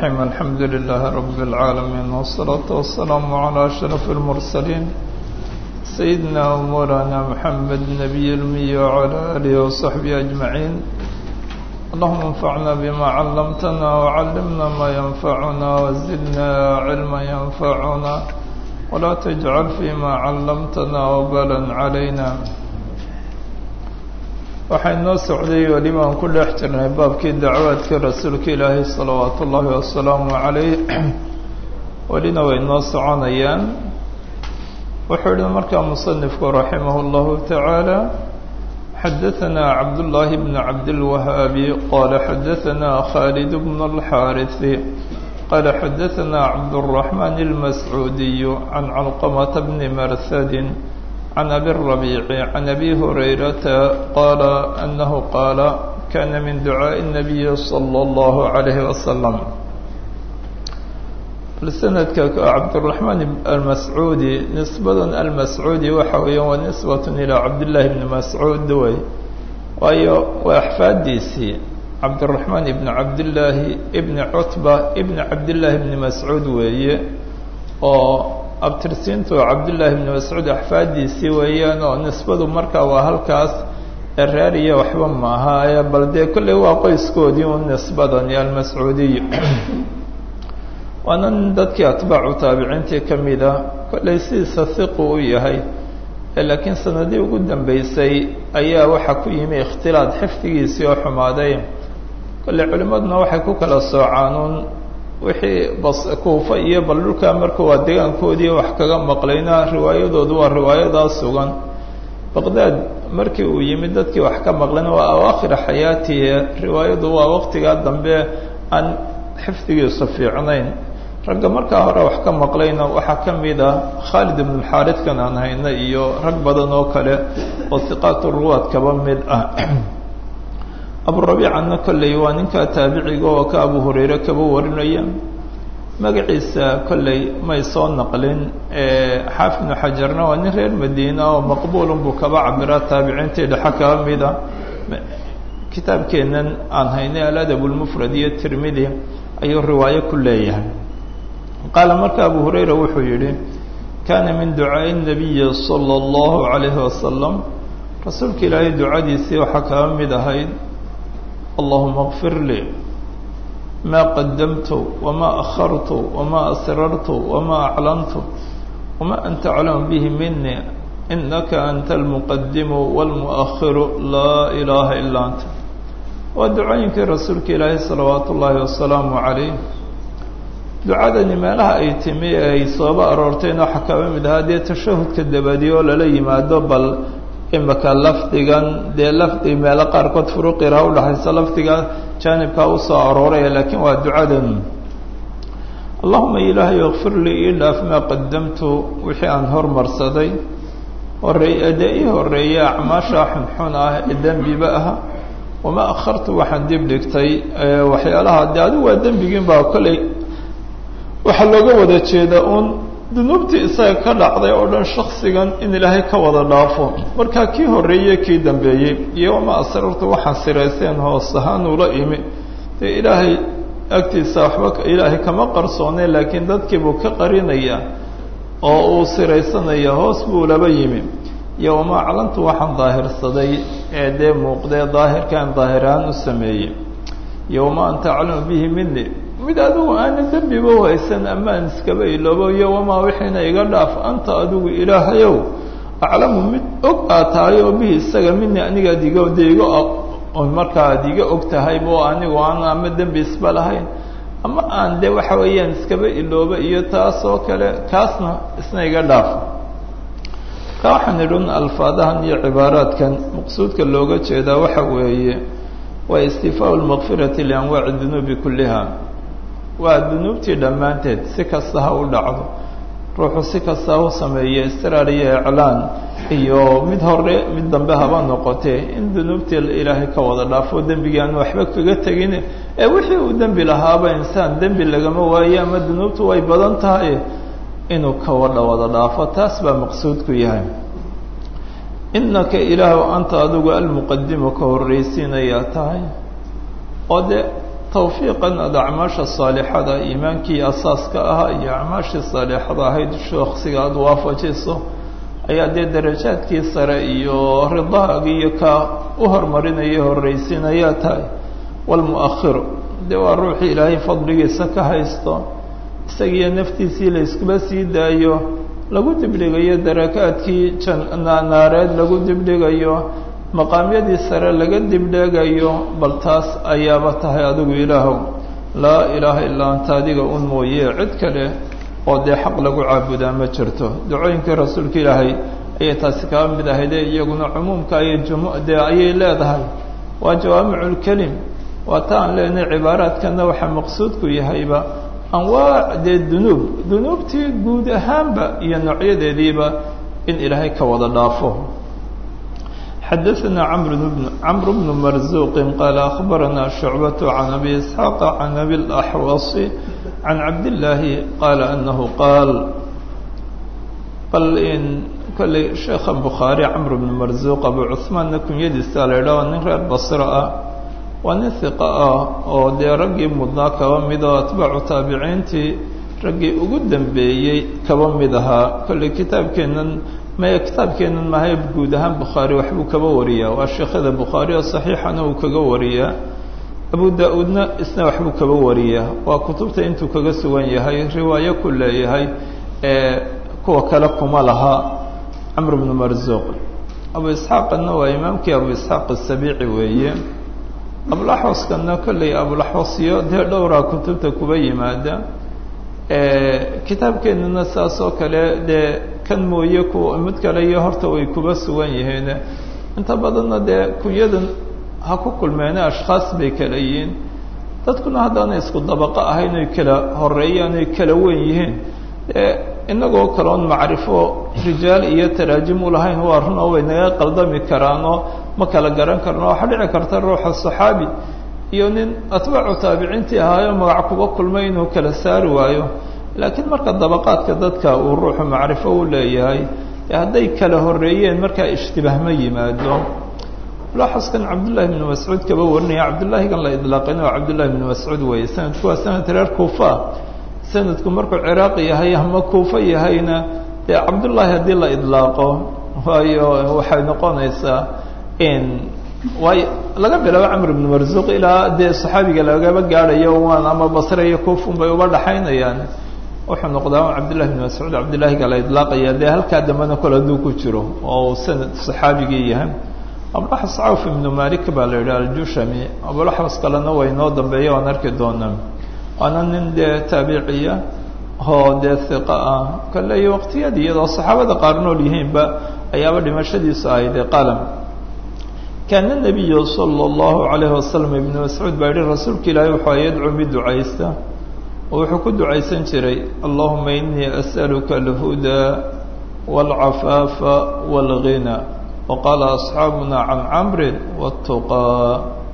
الرحيم الحمد لله رب العالمين والصلاة والسلام على أشرف المرسلين سيدنا ومولانا محمد النبي الأمي وعلى آله وصحبه أجمعين اللهم انفعنا بما علمتنا وعلمنا ما ينفعنا وزدنا علما ينفعنا ولا تجعل فيما علمتنا وبالا علينا waxay noo socday welimaan ku dhex jirnay baabkii dacwaadka rasuulka ilaahay salawaatu ullaahi wasalaamu calayh welina way noo soconayaan wuxuu yihi markaa musanifku raximah اllahu tacaala xadaثana cabdullaahi bn cabdilwahaabi qala xadaثana khaalid bn اlxaariثi qala xadaثana cabdالرaحman اlmascuudiy can calqamata bni marsadin عن أبي الربيع عن أبي هريرة قال أنه قال كان من دعاء النبي صلى الله عليه وسلم لسندك عبد الرحمن المسعودي نسبة المسعودي وحويا ونسبة إلى عبد الله بن مسعود دوي وأحفاديسي عبد الرحمن بن عبد الله ابن عتبة ابن عبد الله بن مسعود وي abtirsiintu cabdullaahi bni mascuud axfaadiisii weeyaan oo nisbadu markaa waa halkaas eraariya waxba maaha ee bal dee kolley waa qoyskoodii un nisbadani almascuudiy waana nin dadkii atbaacu taabiciintii ka mida kolley sidiisa hiqu u yahay laakiin sanadii ugu dambeysay ayaa waxaa ku yimi ikhtilaad xifdigiisii oo xumaaday kolley culimmaduna waxay ku kala soocaanuun wixii bas kuufa iyo bal dhulkaa marka waa deegaankoodii wax kaga maqlayna riwaayadoodu waa riwaayadaa sugan baqdaad markii uu yimid dadkii wax ka maqlayna waa awaakhira xayaatihi riwaayadu waa waqtigaa dambe aan xifdigiisu fiicnayn ragga markaa hore wax ka maqlayna waxaa ka mid ah khaalid ibn xaaridkan aan hayna iyo rag badan oo kale oo hiqaatu ruwaad kaba mid ah aburabiicana kolley waa ninkaa taabiciga oo ka abu hurayre kaba warinaya magaciisa kolley may soo naqlin xaafid ibnu xajarna waa nin reer madiina oo maqbuulun buu kaba cabiraa taabiciintii dhexe kaba mida kitaabkeennan aan haynay aladab lmufrad iyo tirmidi ayuu riwaayo ku leeyahay qaala marka abu hurayra wuxuu yihi kana min ducaaءi الnabiyi salى اllahu عalayhi wasalam rasuulka ilaahay ducadiisii waxaa kaba mid ahayd اللهma اغfir lii ma qadamtu وma أخرtu وma أsrartu وma أعlنtu وma أnta أعlaم bه minي إnaka أnta المqdim والمؤخir laa إلaha ilا أnta waa ducooyinkii rasuulka ilaahi salawaat ullaahi wasalaamu عalayh ducadani meelaha ay timi ee ay sooba aroortayna waxaa kaba mid ahaa dee tashahudka dabadi oo lala yimaado bal imika lafdigan dee lafdi meelo qaarkood furuqira udhaxaysa lafdiga jaanibkaa usoo arooraya laakiin waa ducadan allahuma ilaahay ikfir lii ii dhaaf maa qadamtu wixii aan hormarsaday horeey dee ii horeeya acmaasha xunxun ah ee dembiba ah wamaa akhartu waxaan dib dhigtay waxyaalaha de adigu waa dembigiin baa kolley waxaa looga wada jeeda un dunuubtii isaga ka dhacday oo dhan shaksigan in ilaahay ka wada dhaafo markaa kii horreeyey kii dambeeyey iyo wamaa asrartu waxaan sirayseen hoos ahaan ula imi dee ilaahay agtiisa waxba ilaahay kama qarsoonay laakiin dadkiibuu ka qarinaya oo uu siraysanaya hoos buu laba yimi iyo wamaa aclantu waxaan daahirsaday ee dee muuqdee daahirkaan daahirahaan u sameeyey iyo wamaa anta aclamu bihi mini mid adigu aanan dembiba haysan amaan iskaba iloobo iyo wamaa wixiina iga dhaaf anta adigu ilaahayow aclamu mid og aad tahay oo bihi isaga mini anigaad iga de iga markaa ad iga og tahay bo anigu aan ama dembi isba lahayn ama aan de waxa weeyaan iskaba ilooba iyo taas oo kale kaasna isna iga dhaaf ka waxaan idhun alfaadahan iyo cibaaraadkan maqsuudka looga jeedaa waxa weeye waa istifaa lmaqfirati lianwaaci dunuubi kulliha waa dunuubtii dhammaanteed si kasta ha u dhacdo ruuxu si kasta ha u sameeyo istiraar iyo iclaan iyo mid hore mid dambe haba noqotee in dunuubtii ilaahay ka wada dhaafo dembigii aan waxba kaga tegin ee wixii uu dembi lahaaba insaan dembi lagama waayo ama dunuubtu way badan tahay inuu ka wadha wada dhaafo taas baa maqsuudku yahay inaka ilaahu anta adigu almuqadimu ka horraysiinayaa tahay oo de tawfiiqan aada acmaasha saalixada iimaankii asaaska ahaa iyo acmaashii saalixada ahayd shaksiga aada waafajiso ayaa dee darajaadkii sare iyo ridaagi iyo ka u hormarinaya horreysiinayaa tahay walmu'akhiru dee waa ruuxii ilaahay fadligiisa ka haysto isagiiyo naftiisii la iskuba sii daayo lagu dibdhigayo darakaadkii janaareed lagu dibdhigayo maqaamyadii sare laga dibdhegayo bal taas ayaaba tahay adigu ilaahow laa ilaaha illaa anta adiga un mooye cid kale oo dee xaq lagu caabudaa ma jirto dacooyinkii rasuulka ilaahay ayay taasi kaba mid ahayde iyaguna cumuumka ayay jum dee ayay leedahay waa jawaamiculkelim waa ta aan leenahay cibaaraadkana waxaa maqsuudku yahayba anwaac dee dunuub dunuubtii guud ahaanba iyo noocyadeediiba in ilaahay ka wada dhaafo xadaثna cmr bn marzuqi qaala akhbarana shucbaة can abi isxaaq can abi اlaxwasi can cabdillaahi qaala anahu qaal bal in kolley sheekha bukhaari camr bn marzuq abu cuثmaanna kunyadiisa la idhaho nin reer basro ah waa nin hiqa ah oo dee raggii mudnaa kaba mid oo atbaacu taabiciintii raggii ugu dambeeyey kaba mid ahaa kolley kitaabkeennan maya kitaabkeennan mahay guud ahaan bukhaari waxbuu kaba wariyaa waa sheekhada bukhaari oo saxiixana uu kaga wariyaa abu da-uudna isna waxbuu kaba wariyaa waa kutubta intuu kaga sugan yahay riwaayo ku leeyahay ee kuwa kale kuma laha camr bnu marzuuq abu isxaaqana waa imaamkii abu isxaaq asabiici weeye abulaxwaskana kolley abulaxwasyo dee dhowraa kutubta kuba yimaada kitaabkeenana saas oo kale dee kan mooye ku mid kale iyo horta way kuba sugan yihiin inta badanna dee kunyadan ha ku kulmeene ashkhaas bay kala yihiin dadkuna haddaanay isku dabaqo ahayn oy kala horeeyaan oy kala wen yihiin dee inagoo kaloon macrifo rijaal iyo taraajim u lahayn waa run oo way naga qaldami karaanoo ma kala garan karno waxaa dhici karta ruuxa saxaabi iyo nin atbaacu taabiciintii ahaayo magac kuba kulmay inuu kala saari waayo laakiin marka dabaqaadka dadka uu ruuxu macrifo u leeyahay hadday kala horeeyeen markaa ishtibaah ma yimaado laxaskan cabdullahi bnu mascuud kaba warinaya cabdullaahigan la idlaaqin oo cabdullahi bnu mascuud weeye sanadku waa sanad reer kuufa sanadku markuu ciraaq yahay ama kuufa yahayna dee cabdullaahi haddii la idlaaqo waayo waxay noqonaysaa in waayo laga bilaabo camr ibnu marzuuq ilaa dee saxaabiga lagaba gaadhayo waan ama basre iyo kuufun bay uba dhaxaynayaan wuxuu noqdaa cabdillahi bn mascuud cabdillaahiga la idlaaqaya dee halkaa dambena kole hadduu ku jiro oo uu sanad saxaabigii yahay abulaxwas cawf ibnu malik baa la yidhi aljushami abulaxwas kalena way noo dambeeya waan arki doonaa waana nin dee taabiciya oo dee hiqa ah kale iyo waqtiyadii iyadoo saxaabada qaar nool yihiinba ayaaba dhimashadiisu ahayd qalam kaana nabiyu sala allahu calayhi wasalam ibnu mascuud baa yihi rasuulka ilaahay wuxuu yadcuu mid ducaysta oo wuxuu ku ducaysan jiray allahuma inii as'aluka alhudaa waalcafaafa waalghina waqaala asxaabuna can camrin watuqaa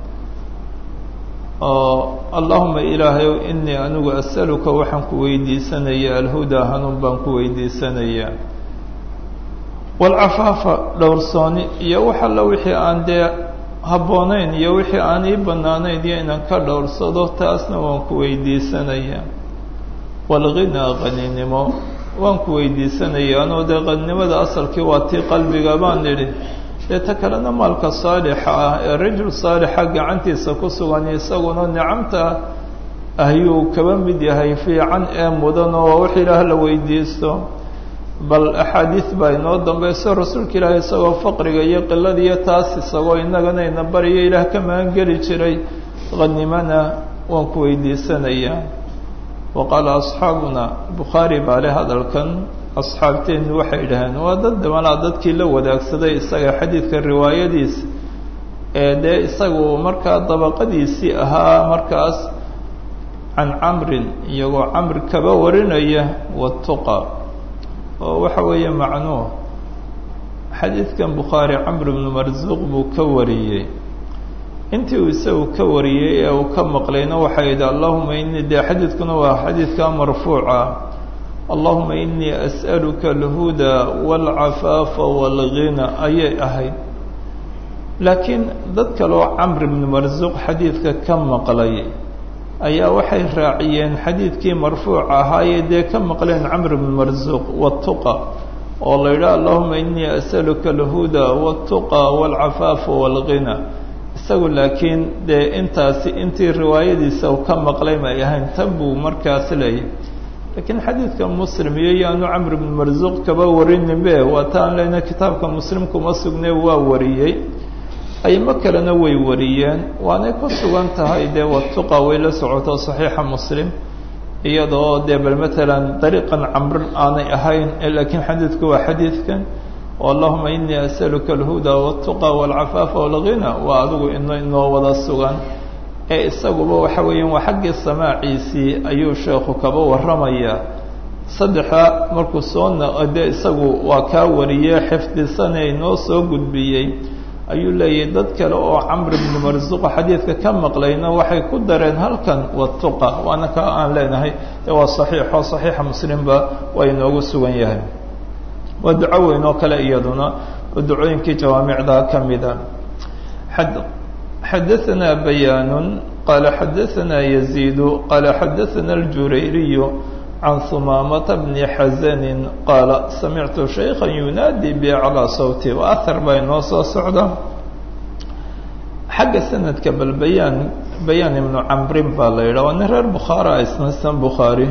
allahuma ilaahayow inii anigu as'aluka waxaan ku weydiisanayaa alhudaa hanuun baan ku weydiisanayaa waalcafaafa dhowrsooni iyo wax alla wixii aan dee habboonayn iyo wixii aan ii bannaanayn iyo inaan ka dhowrsado taasna waan ku weydiisanayaa waalghinaa qaninimo waan ku weydiisanayaa anoo dee qaninimada asalkii waa tii qalbiga baan idhi dee ta kalena maalka saalixa ah ee rajul saalixa gacantiisa ku sugan isaguna nicamta ayuu kaba mid yahay fiican ee mudan oo wax ilaah la weydiisto bal axaadiis baa inoo dambayso rasuulka ilaahi isagoo faqriga iyo qiladiiyo taas isagoo innagana ina bariyo ilaah ka magangeli jiray qhanimana waan ku weydiisanayaa wa qaala asxaabuna bukhaari baa le hadalkan asxaabteennu waxay dhaheen waa dad damalaa dadkii la wadaagsaday isaga xadiidka riwaayadiisa ee dee isagu markaa dabaqadiisii ahaa markaas can camrin iyagoo camr kaba warinaya watuqa oo waxa weeye macnuuh xadiidkan bukhaari camr bnu marzuuq buu ka wariyey intii uu isagu ka wariyey ee uu ka maqlayna waxay yidhi allahuma inii dee xadiidkuna waa xadiidkaa marfuuca allahuma inii as'aluka alhudaa waalcafaafa waalghina ayay ahayd laakiin dad kaloo camr bnu marzuuq xadiidka ka maqlay ayaa waxay raaciyeen xadiidkii marfuuc ahaayee dee ka maqleen camr bn marsuuq watuqa oo la yidhaha allahuma inii asaluka alhuda wاltuqa wاlcafaafa wاlghina isagu laakiin dee intaasi intii riwaayadiisa u ka maqlay may ahayn tan buu markaas leeyahy laakiin xadiidka muslim iyo yaanu camr bn marsuuq kaba warininbe waa taan leyna kitaabka muslim kuma sugne waa wariyey aymo kalena way wariyeen waanay ku sugan tahay dee watuqa way la socoto saxiixa muslim iyadoo dee bal matalan dariiqan camr aanay ahayn laakiin xadiidku waa xadiidkan allahuma inii asaluka alhuda wاltuqa wاlcafaafa wاlghina waa adigu ino inoo wada sugan ee isaguba waxa weeyaan waa xaggii samaaciisii ayuu sheekhu kaba warramaya saddexa markuu soo de isagu waa kaa wariyey xifdisanee inoo soo gudbiyey ayuu leeyahy dad kale oo camr bni marsuuqa xadiidka ka maqlayna waxay ku dareen halkan watuqa waana kaa aan leenahay de waa saxiixo saxiixa muslimba waa inoogu sugan yahay waa duco weyn oo kale iyaduna oo ducooyinkii jawaamicda ka mida xadaثna bayaan qala xadaثna yaزيid qala xadaثna اljurayriy can humaamata bni xazani qaala samictu shayka yunaadi bi calىa sawti ahar baa inoo soo socda xagga sanadka bal bayaan bayaan ibnu camrin baa la yidhah waa nin reer bukhaara isnasan bukhaari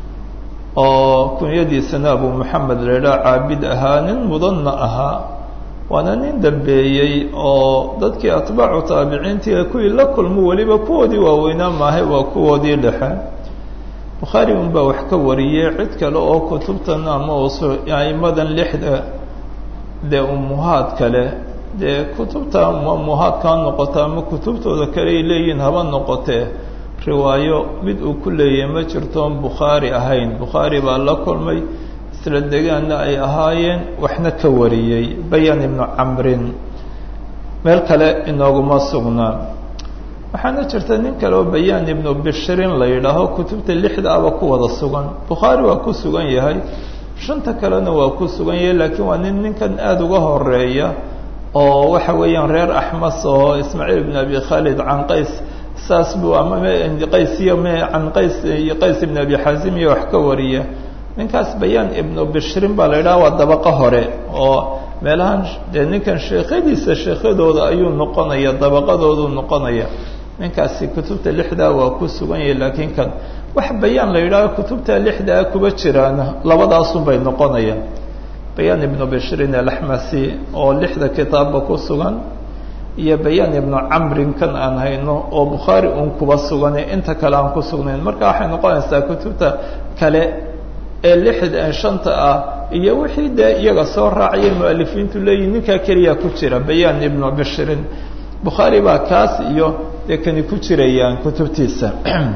oo kunyadiisana abu moxamed la yidhaha caabid ahaa nin mudanna ahaa waana nin dambeeyey oo dadkii atbaacu taabiciintii kuwii la kulmo weliba kuwoodii waaweynaa maahay waa kuwoodii dhexe bukhaari unbaa wax ka wariyey cid kale oo kutubtan ama aimadan lixda dee umuhaad kale dee kutubta umuhaadka ha noqota ama kutubtooda kale ay leeyihiin haba noqotee riwaayo mid uu ku leeyahay ma jirtoon bukhaari ahayn bukhaari baa la kulmay isla degaanna ay ahaayeen waxna ka wariyey bayaan ibnu camrin meel kale inooguma sugnaa waxaana jirta nin kale oo bayaan ibnu bishirin la yidhaaho kutubta lixda aba ku wada sugan bukhaari waa ku sugan yahay shanta kalena waa ku sugan yahay laakiin waa nin ninkan aada uga horeeya oo waxa weeyaan reer axmas oo ismaaciil ibn abi khaalid can qays saas buu ama qays iyo m can qays iyo qays ibn abi xazim iyo wax ka wariya ninkaas bayaan ibnu bishirin baa la yidhaha waa dabaqo hore oo meelahan dee ninkan sheekhadiisa sheekhadooda ayuu noqonaya dabaqadooduu noqonaya ninkaasi kutubta lixdaa waa ku sugan yahay laakiin kan wax bayaan la yidhaaho kutubta lixdaa kuba jiraana labadaasun bay noqonayaan bayaan ibnu bishirin alaxmasi oo lixda kitaabba ku sugan iyo bayaan ibnu camrin kan aan hayno oo bukhaari uun kuba sugane inta kale aan ku sugnayn marka waxay noqonaysaa kutubta kale ee lixda shanta ah iyo wixii dee iyaga soo raacaya mualifiintu leeyihin ninkaa keliya ku jira bayaan ibnu bishirin bukhaari baa kaas iyo dee kani ku jirayaan kutubtiisa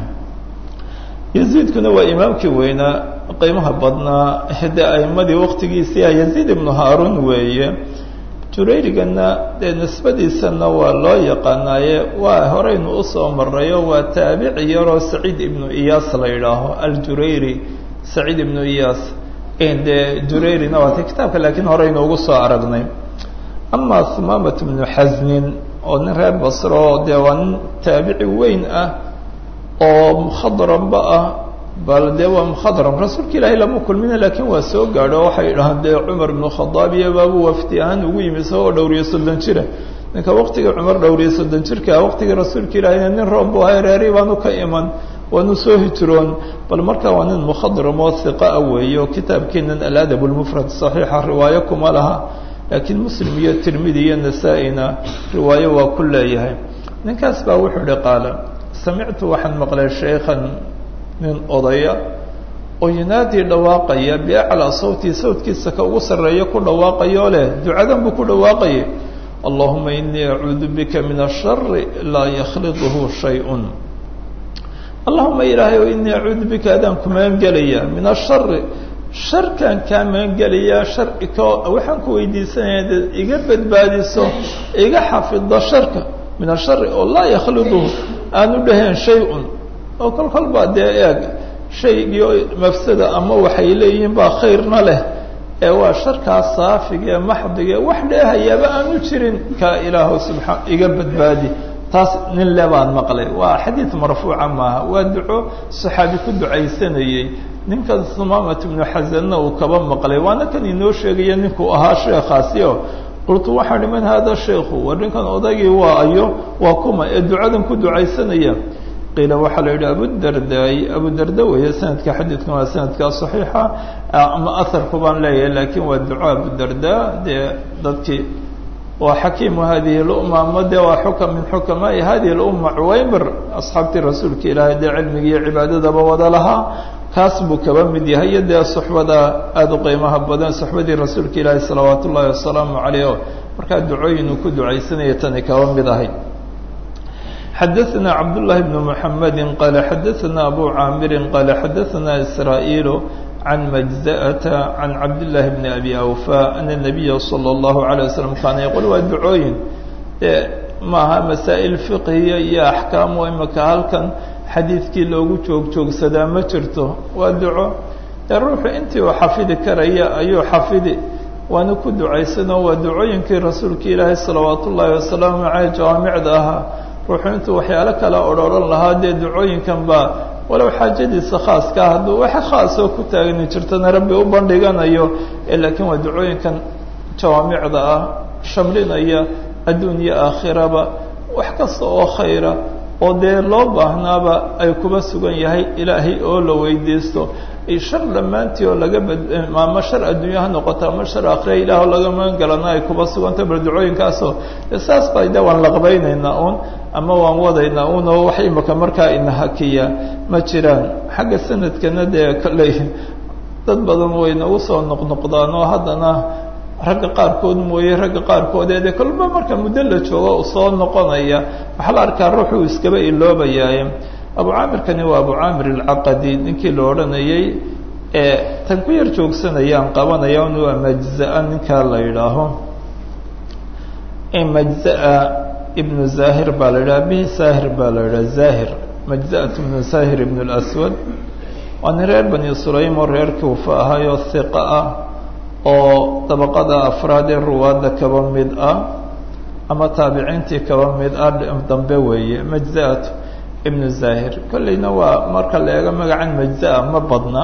yaziidkuna waa imaamkii weynaa qiimaha badnaa de aimadii waktigiisia yaziid ibnu haarun weeye jurayrigana dee nisbadiisana waa loo yaqaanaaye waa horeynu usoo marayo waa taabici yaroo saciid ibnu iyaas la yidhaaho aljurayri saciid ibnu iyaas dee jurayrina waata kitaabka laakiin horeynu ugu soo aragnay ama humaamat bnu xasnin oo nin reer basro dee waa nin taabici weyn ah oo mukhadranba ah bal dee waa mukhadram rasuulka ilaahay lama kulmina laakiin waa soo gaadho waxay dhahaan dee cumar ibnu khadaab iyo baabu wafdi ahaan ugu yimi isagoo dhowriyo soddon jira ninka waktigii cumar dhowriyo soddon jirka waktigii rasuulka ilaahayna nin roob bu ahay reeri baanu ka iman waanu soo hijroon bal markaa waa nin mukhadram oo hiqa ah weeye oo kitaabkeenan aladab lmufrad saxiixa riwaayo kuma laha laakiin muslim iyo tirmidi iyo nasaa-ina riwaayo waa ku leeyahay ninkaas baa wuxuu ihi qaala samictu waxaan maqlay shaykhan nin odaya oo yunaadii dhawaaqaya biaclaa sawti sawtkiisa ka ugu sarreeya ku dhawaaqayoo leh ducadan buu ku dhawaaqayay allahuma inii acuudu bika min ashari laa yakhliduhu shay-un allahuma ilaahay o inii acuudu bika adaan ku magangelaya min ashari sharkaan kaa magangelayaa shari ko waxaan ku weydiisanaya dad iga badbaadiso iga xafido sharka min ashari oo laa yakhliduhu aanu dhaheen shay-un oo kol kol baa dee eeg shaygii mafsada ama waxay leeyihiin baa khayrna leh ee waa sharkaas saafiga ee maxdiga wax dheehayaaba aanu jirin kaa ilaahu subaa iga badbaadi taas nin le baan maqlay waa xadiid marfuuca maaha waa duco saxaabi ku ducaysanayey ninkan sumamat ibnu xasanna uu kaba maqlay waana kan inoo sheegaya ninkuu ahaa sheekhaasi o qultu waxaan ihi man hada sheikhu war ninkan odaygii waa ayo waa kuma ee ducadan ku ducaysanaya qiila waxaa la yidhi abudardaai abudarda weeye sanadka xadiidkan waa sanadkaa saxiixa ama aharku baan leeyahay laakiin waa duco abudarda dee dadkii waa xakiimu hadihi lumma ama dee waa xukam min xukamaai hadihi lumma cuwaymir asxaabtii rasuulka ilaahay dee cilmiga iyo cibaadadaba wada lahaa kaas buu kaba mid yahay iyo dee suxbada aada u qiimaha badan suxbadii rasuulka ilaahi salawaat ullaahi wasalaamu caleyh o markaa ducooyin uu ku ducaysanaya tani kaba mid ahay xadaثna cabdالlahi bn mحamedi qala xadaثna abu caamiri qala xadaثna isrاaيil can majزأةa can cabdالlahi bn abi awfa ana الnabiya slى الlahu عalيه waslm kaana yaqul waa ducooyin e maaha masaa'il fiqhiya iyo axkaamu imaka halkan xadiidkii loogu joog joogsadaa ma jirto waa duco ee ruuxu intii uu xafidi karaya ayuu xafidi waana ku ducaysano waa ducooyinkii rasuulka ilaahi salawaat ullaahi wasalaamu caleyh jawaamicda ahaa ruuxu intuu waxyaalo kale odrhoran lahaa dee ducooyinkan baa walow xaajadiisa khaaska hadduu wax khaasoo ku taagni jirtana rabbi u bandhiganayo laakiin waa ducooyinkan jawaamicda ah shamlinaya adduun iyo aakhiraba wax kasta oo khayra oo dee loo baahnaaba ay kuba sugan yahay ilaahay oo la weydiisto shar dhammaantii oo laga bad ama shar adduunya ha noqoto ama shar akhira ilaah oo laga magan galana ay kuba suganta bal ducooyinkaasoo saas baa de waan laqbaynaynaa uun ama waan wadaynaa uun oo wax imaka markaa ina hakiya ma jiraan xagga sanadkana dee kolley dad badan way nagu soo noqnoqdaan oo haddana ragga qaarkood mooye ragga qaarkood ee dee kolba marka muddo la joogo soo noqonaya waxaa la arkaa ruuxuu iskaba iloobayaaye abu caamirkani waa abu caamir alcaqadi ninkii la odhanayay ee tan ku yar joogsanayaan qabanaya un waa majzaa ninkaa la yidhaaho majzaa ibnu zahir baa la yidhaha bihi saahir baa la yidhaha zahir majza'at ibnu zahir ibn اlaswad waa nin reer bani sulaym oo reer kuufa ahayoo hiqa ah oo dabaqada afraad ee ruwaadda kaba mid ah ama taabiciintii kaba mid ah dambe weeye majza'atu ibnu zahir kolleyna waa marka la eego magacan majza-a ma badna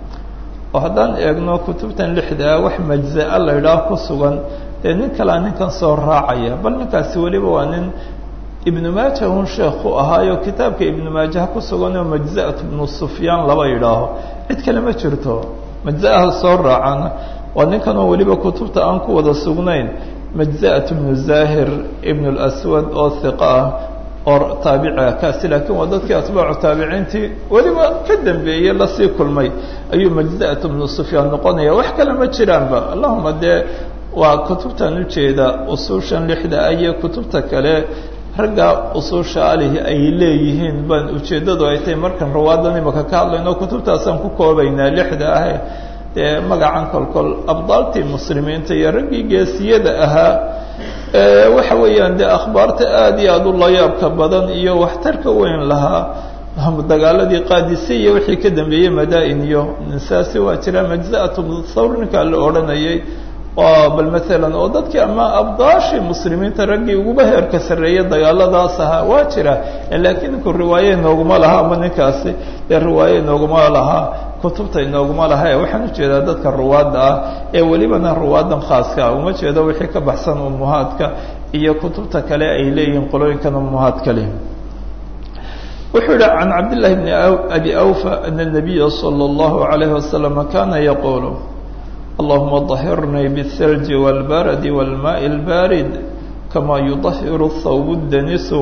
oo haddaan eegno kutubtan lixdaa wax majza-a la yidhaah ku sugan dee nin kalea ninkan soo raacaya bal ninkaasi weliba waa nin ibnu maaja un sheekhu ahaayo kitaabka ibnu maajaha ku sugan oo majza-at ibnu sufyaan laba yidhaaho cid kale ma jirto majza-aha soo raacana waa ninkan oo weliba kutubta aan ku wada sugnayn majza-at ibnu zahir ibn اlaswad oo hiqa ah oo taabicia kaasi laakiin waa dadkii atbaacu taabiciintii weliba ka dambeeyey lasii kulmay ayuu majza-at ibnu sufyaan noqonaya wax kale ma jiraanba allahuma dee waa kutubtan ujeeda usuushan lixda iyo kutubta kale ragga usuusha alihi ay leeyihiin baan ujeeddadu ay tahay markan ruwaadan imaka ka hadlayno kutubtaasaan ku koobaynaa lixda ahe dee magacan kolkol abdaaltii muslimiinta iyo raggii geesiyada ahaa waxa weeyaan dee akhbaarta aada iyo aada u layaabka badan iyo waxtarka weyn lahaa dagaaladii qaadise iyo wixii ka dambeeyey madaa-in iyo saasi waa jira majza-at thawr ninkaa la odhanayay oo bal maalan oo dadkii ama abdaashii muslimiinta raggii uguba heerka sarreeya dagaaladaas ahaa waa jira laakiin ninku riwaaye inooguma laha ama ninkaasi dee riwaaye inooguma lahaa kutubta inooguma laha ee waxaan ujeedaa dadka ruwaadda ah ee welibana ruwaadan khaaska ah uma jeedo wixii ka baxsan umuhaadka iyo kutubta kale ay leeyihiin qolooyinkan umuhaad kale wuxuu yihi can cabdillahi bni abi awfa ana nabiya salى اllahu alayhi wasalam kana yaqulu allahuma dahirnii bالthalji wاlbaradi wاlmaءi اlbarid kama yudahiru thawb danisu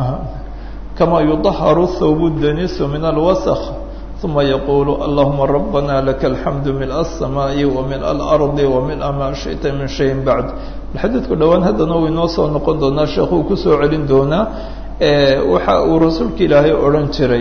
kama yudaharu thawb danisu min alwasq ثuma yaqulu allahuma rabana laka alxamdu milء الsamaaءi wamilء اlarضi wamilء ma shiئta min shayin bacd xadiidku dhowaan haddana uu inoo soo noqon doonaa sheekuu kusoo celin doonaa waxa uu rasuulka ilaahay odhan jiray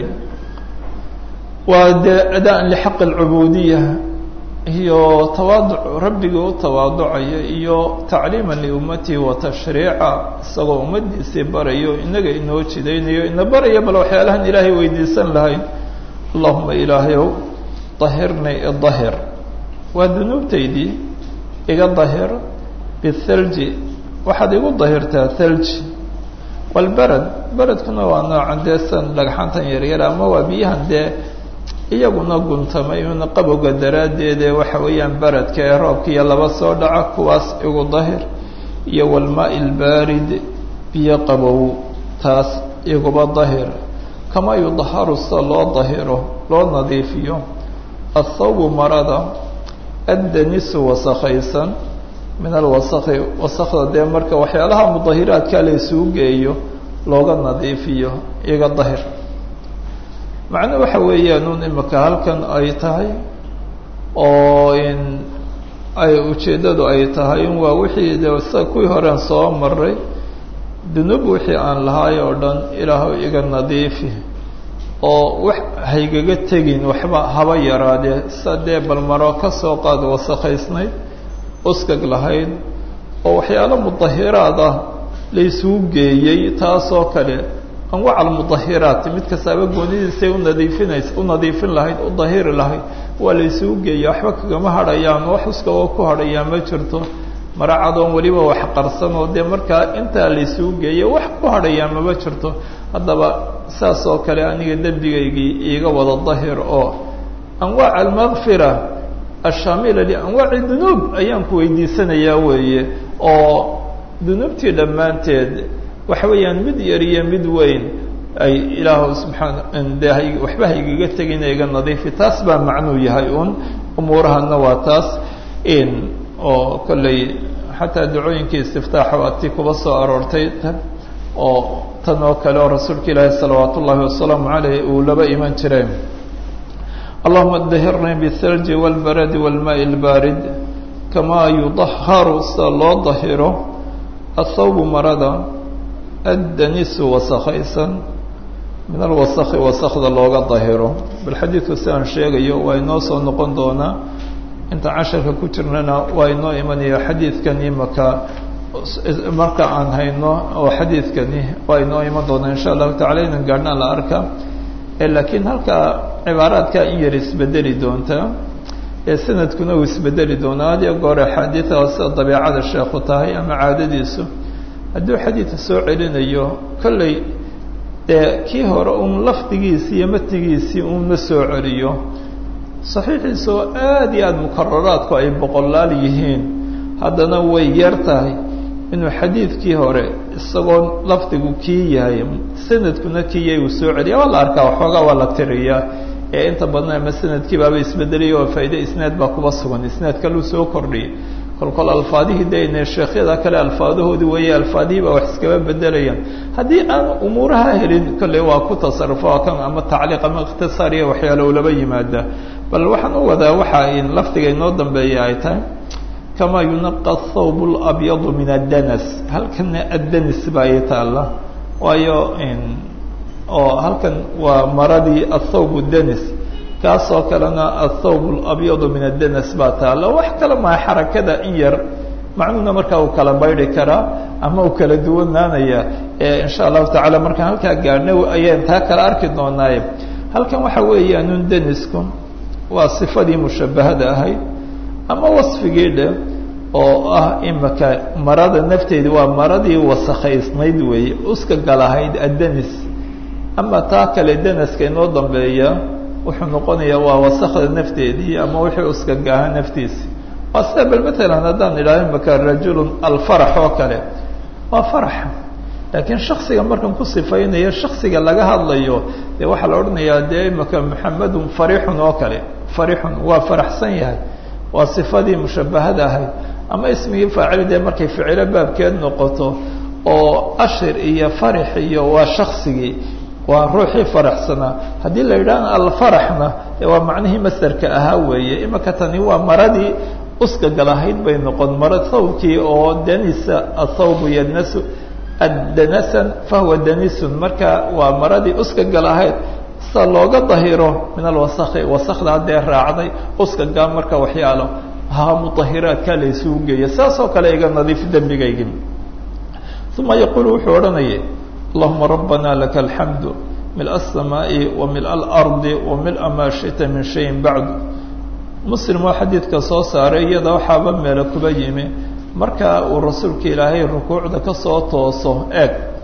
waa dee adaan lxaq اlcubuudiya iyo tawaaduc rabbigii u tawaaducaya iyo tacliima liummatihi wa tashriica isagoo ummadiisii barayo inaga inoo jidaynayo ina baraya bal waxyaalahan ilaahay weydiisan lahayn allahuma ilaahayow dahirnii idahir waa dunuubtaydii iga dahir bithalji waxaad igu dahirtaa thalji walberad beredkuna waa noocan dee san dhagxantan yaryar ama waa biyahan dee iyaguna guntamay una qabowga daraaddeede waxa weeyaan beredka ee roobkiiyo laba soo dhaca kuwaas igu dahir iyo walmaa-i lbaarid biyo qabow taas iguba dahir kamaa yudaharu sida loo dahiro loo nadiifiyo athawbu marada addanisu wasakhaysan min alwasakhi wasakda dee marka waxyaalaha mudahiraadka la isugu geeyo looga nadiifiyo iga dahir macnuu waxa weeyaan un imika halkan ay tahay oo in ay ujeeddadu ay tahay in waa wixii de sa kuwii horean soo maray dunuub wixii aan lahaay oo dhan ilaahu iga nadiifi oo wax haygaga tegin waxba haba yaraadee sa dee balmaro ka soo qaad wasakhaysnayd uskag lahayd oo waxyaalo mudahiraad ah la isugu geeyey taasoo kale anwac almudahiraat mid kastaaba goonidiisay unadiifinays u nadiifin lahayd u dahiri lahayd waa la isugu geeya waxba kagama hadhayaan wax uskagoo ku hadhayaa ma jirto maracadoon weliba wax qarsan oo dee markaa intaa la isugu geeya wax ku hadhayaa mama jirto haddaba saas oo kale aniga dembigaygii iiga wada dahir oo anwaac almakfira ashaamila lianwaaci dunuub ayaan ku weydiisanayaa weeye oo dunuubtii dhammaanteed waxa weeyaan mid yar iyo mid weyn ay ilaahu subxaana de waxba haygaga tegina iga nadiifi taas baa macnuu yahay un umuurahana waa taas in oo kolley xataa dacooyinkii istiftaaxa waa tii kuba soo aroortay oo tan oo kale oo rasuulka ilaahi salawaat ullaahi wasalaamu caleyh uu laba iman jireen allahuma dahirnii biالthalji wاlbaradi wاlmaai اlbaarid kamaa yudaharu sida loo dahiro athawbu marada addanisu wasakhaysan min alwasakhi wasakda looga dahiro bal xadiidku si aan sheegayo waa inoo soo noqon doonaa inta casharka ku jirnana waa inoo imanaya xadiidkan imaka marka aan hayno oo xadiidkani waa inoo iman doonaa insha allahu tacala inan gaadhnaa la arka laakiin halkaa cibaaraadkaa in yar isbedeli doontaa ee sanadkuna uu isbedeli doonaa had iyo goor axaadiida sida dabeicada sheekhu tahay ama caadadiisu hadduu xadiidka soo celinayo kolley dee kii hore uun lafdigiisii iyo matnigiisii uun ma soo celiyo saxiixiisa oo aada iyo aada mukararaadku ay boqolaal yihiin haddana way yar tahay inuu xadiidkii hore isagoo lafdigu kii yahay sanadkuna kii yahay uu soo celiya waa la arkaa waxoogaa waa la tiriyaa ee inta badan ama sanadkii baaba isbedelaya oo faa'iide isnaad baa kuba sugan isnaad kaluu soo kordhiyay kolkol alfaadihii dayne sheekhyada kale alfaadahoodii weeye alfaadihii baa wax iskaba bedelayaan haddii aan umuuraha helin kolley waa ku tasarufo kan ama tacliiq ama ikhtisaar iyo waxyaalo ulaba yimaada bal waxaan u wadaa waxa in lafdiga inoo dambeeya ay tahay kamaa yunaqa athawb labyadu min addanas halkana addanis baa ii taalla waayo oo halkan waa maradii athawb danis kaasoo kalena athawb labyadu min addanas baa taalla wax kale maa xarakada in yar macnuhuna markaa uu kala baydi karaa ama uu kala duwanaanaya insha allahu tacala markaan halkaa gaadhna ayaan taa kala arki doonaaye halkan waxa weeyaanun danisku waa sifadii mushabahada ahayd ama wasfigii dhe oo ah imaka marada nafteedi waa maradii wasakhaysnayd weeye uska galahayd addanis ama taa kale danaska inoo dambeeya wuxuu noqonayaa waa wasakda nafteedii ama wixii uska gaaha naftiisi waa sida bal matalan haddaan idhaho imaka rajulun alfarax oo kale waa faraxa laakiin shaksiga markan ku sifaynayo shaksiga laga hadlayo dee waxaa la odhanayaa dee imaka maxamedun farixun oo kale farixun waa faraxsan yahay waa sifadii mushabahada ahayd ama ismigii faacili dee markay ficilo baabkeed noqoto oo ashir iyo farix iyo waa shaksigii waa ruuxii faraxsanaa haddii la yidhahna alfaraxna waa macnihii masderka ahaa weeye imaka tani waa maradii uska galahayd bay noqon mara thawbkii oo danisa athawbu yadnasu addanasan fahuwa danisun marka waa maradii uska galahayd sida looga dahiro min alwasakhi wasakda haddee raacday uska gaa marka waxyaalo ha mudahiraadkaa la isugu geeya saas oo kale iga nadiif dembigaygi uma yaquulu wuxuu odhanayay allahuma rabbana laka alxamdu mil الsamaaءi wa mil اlardi wa mila maa shita min shayin bacdu muslim oo xadiidka soo saaray iyada waxaaba meelo kuba yimi marka uu rasuulka ilaahay rukuucda kasoo tooso eeg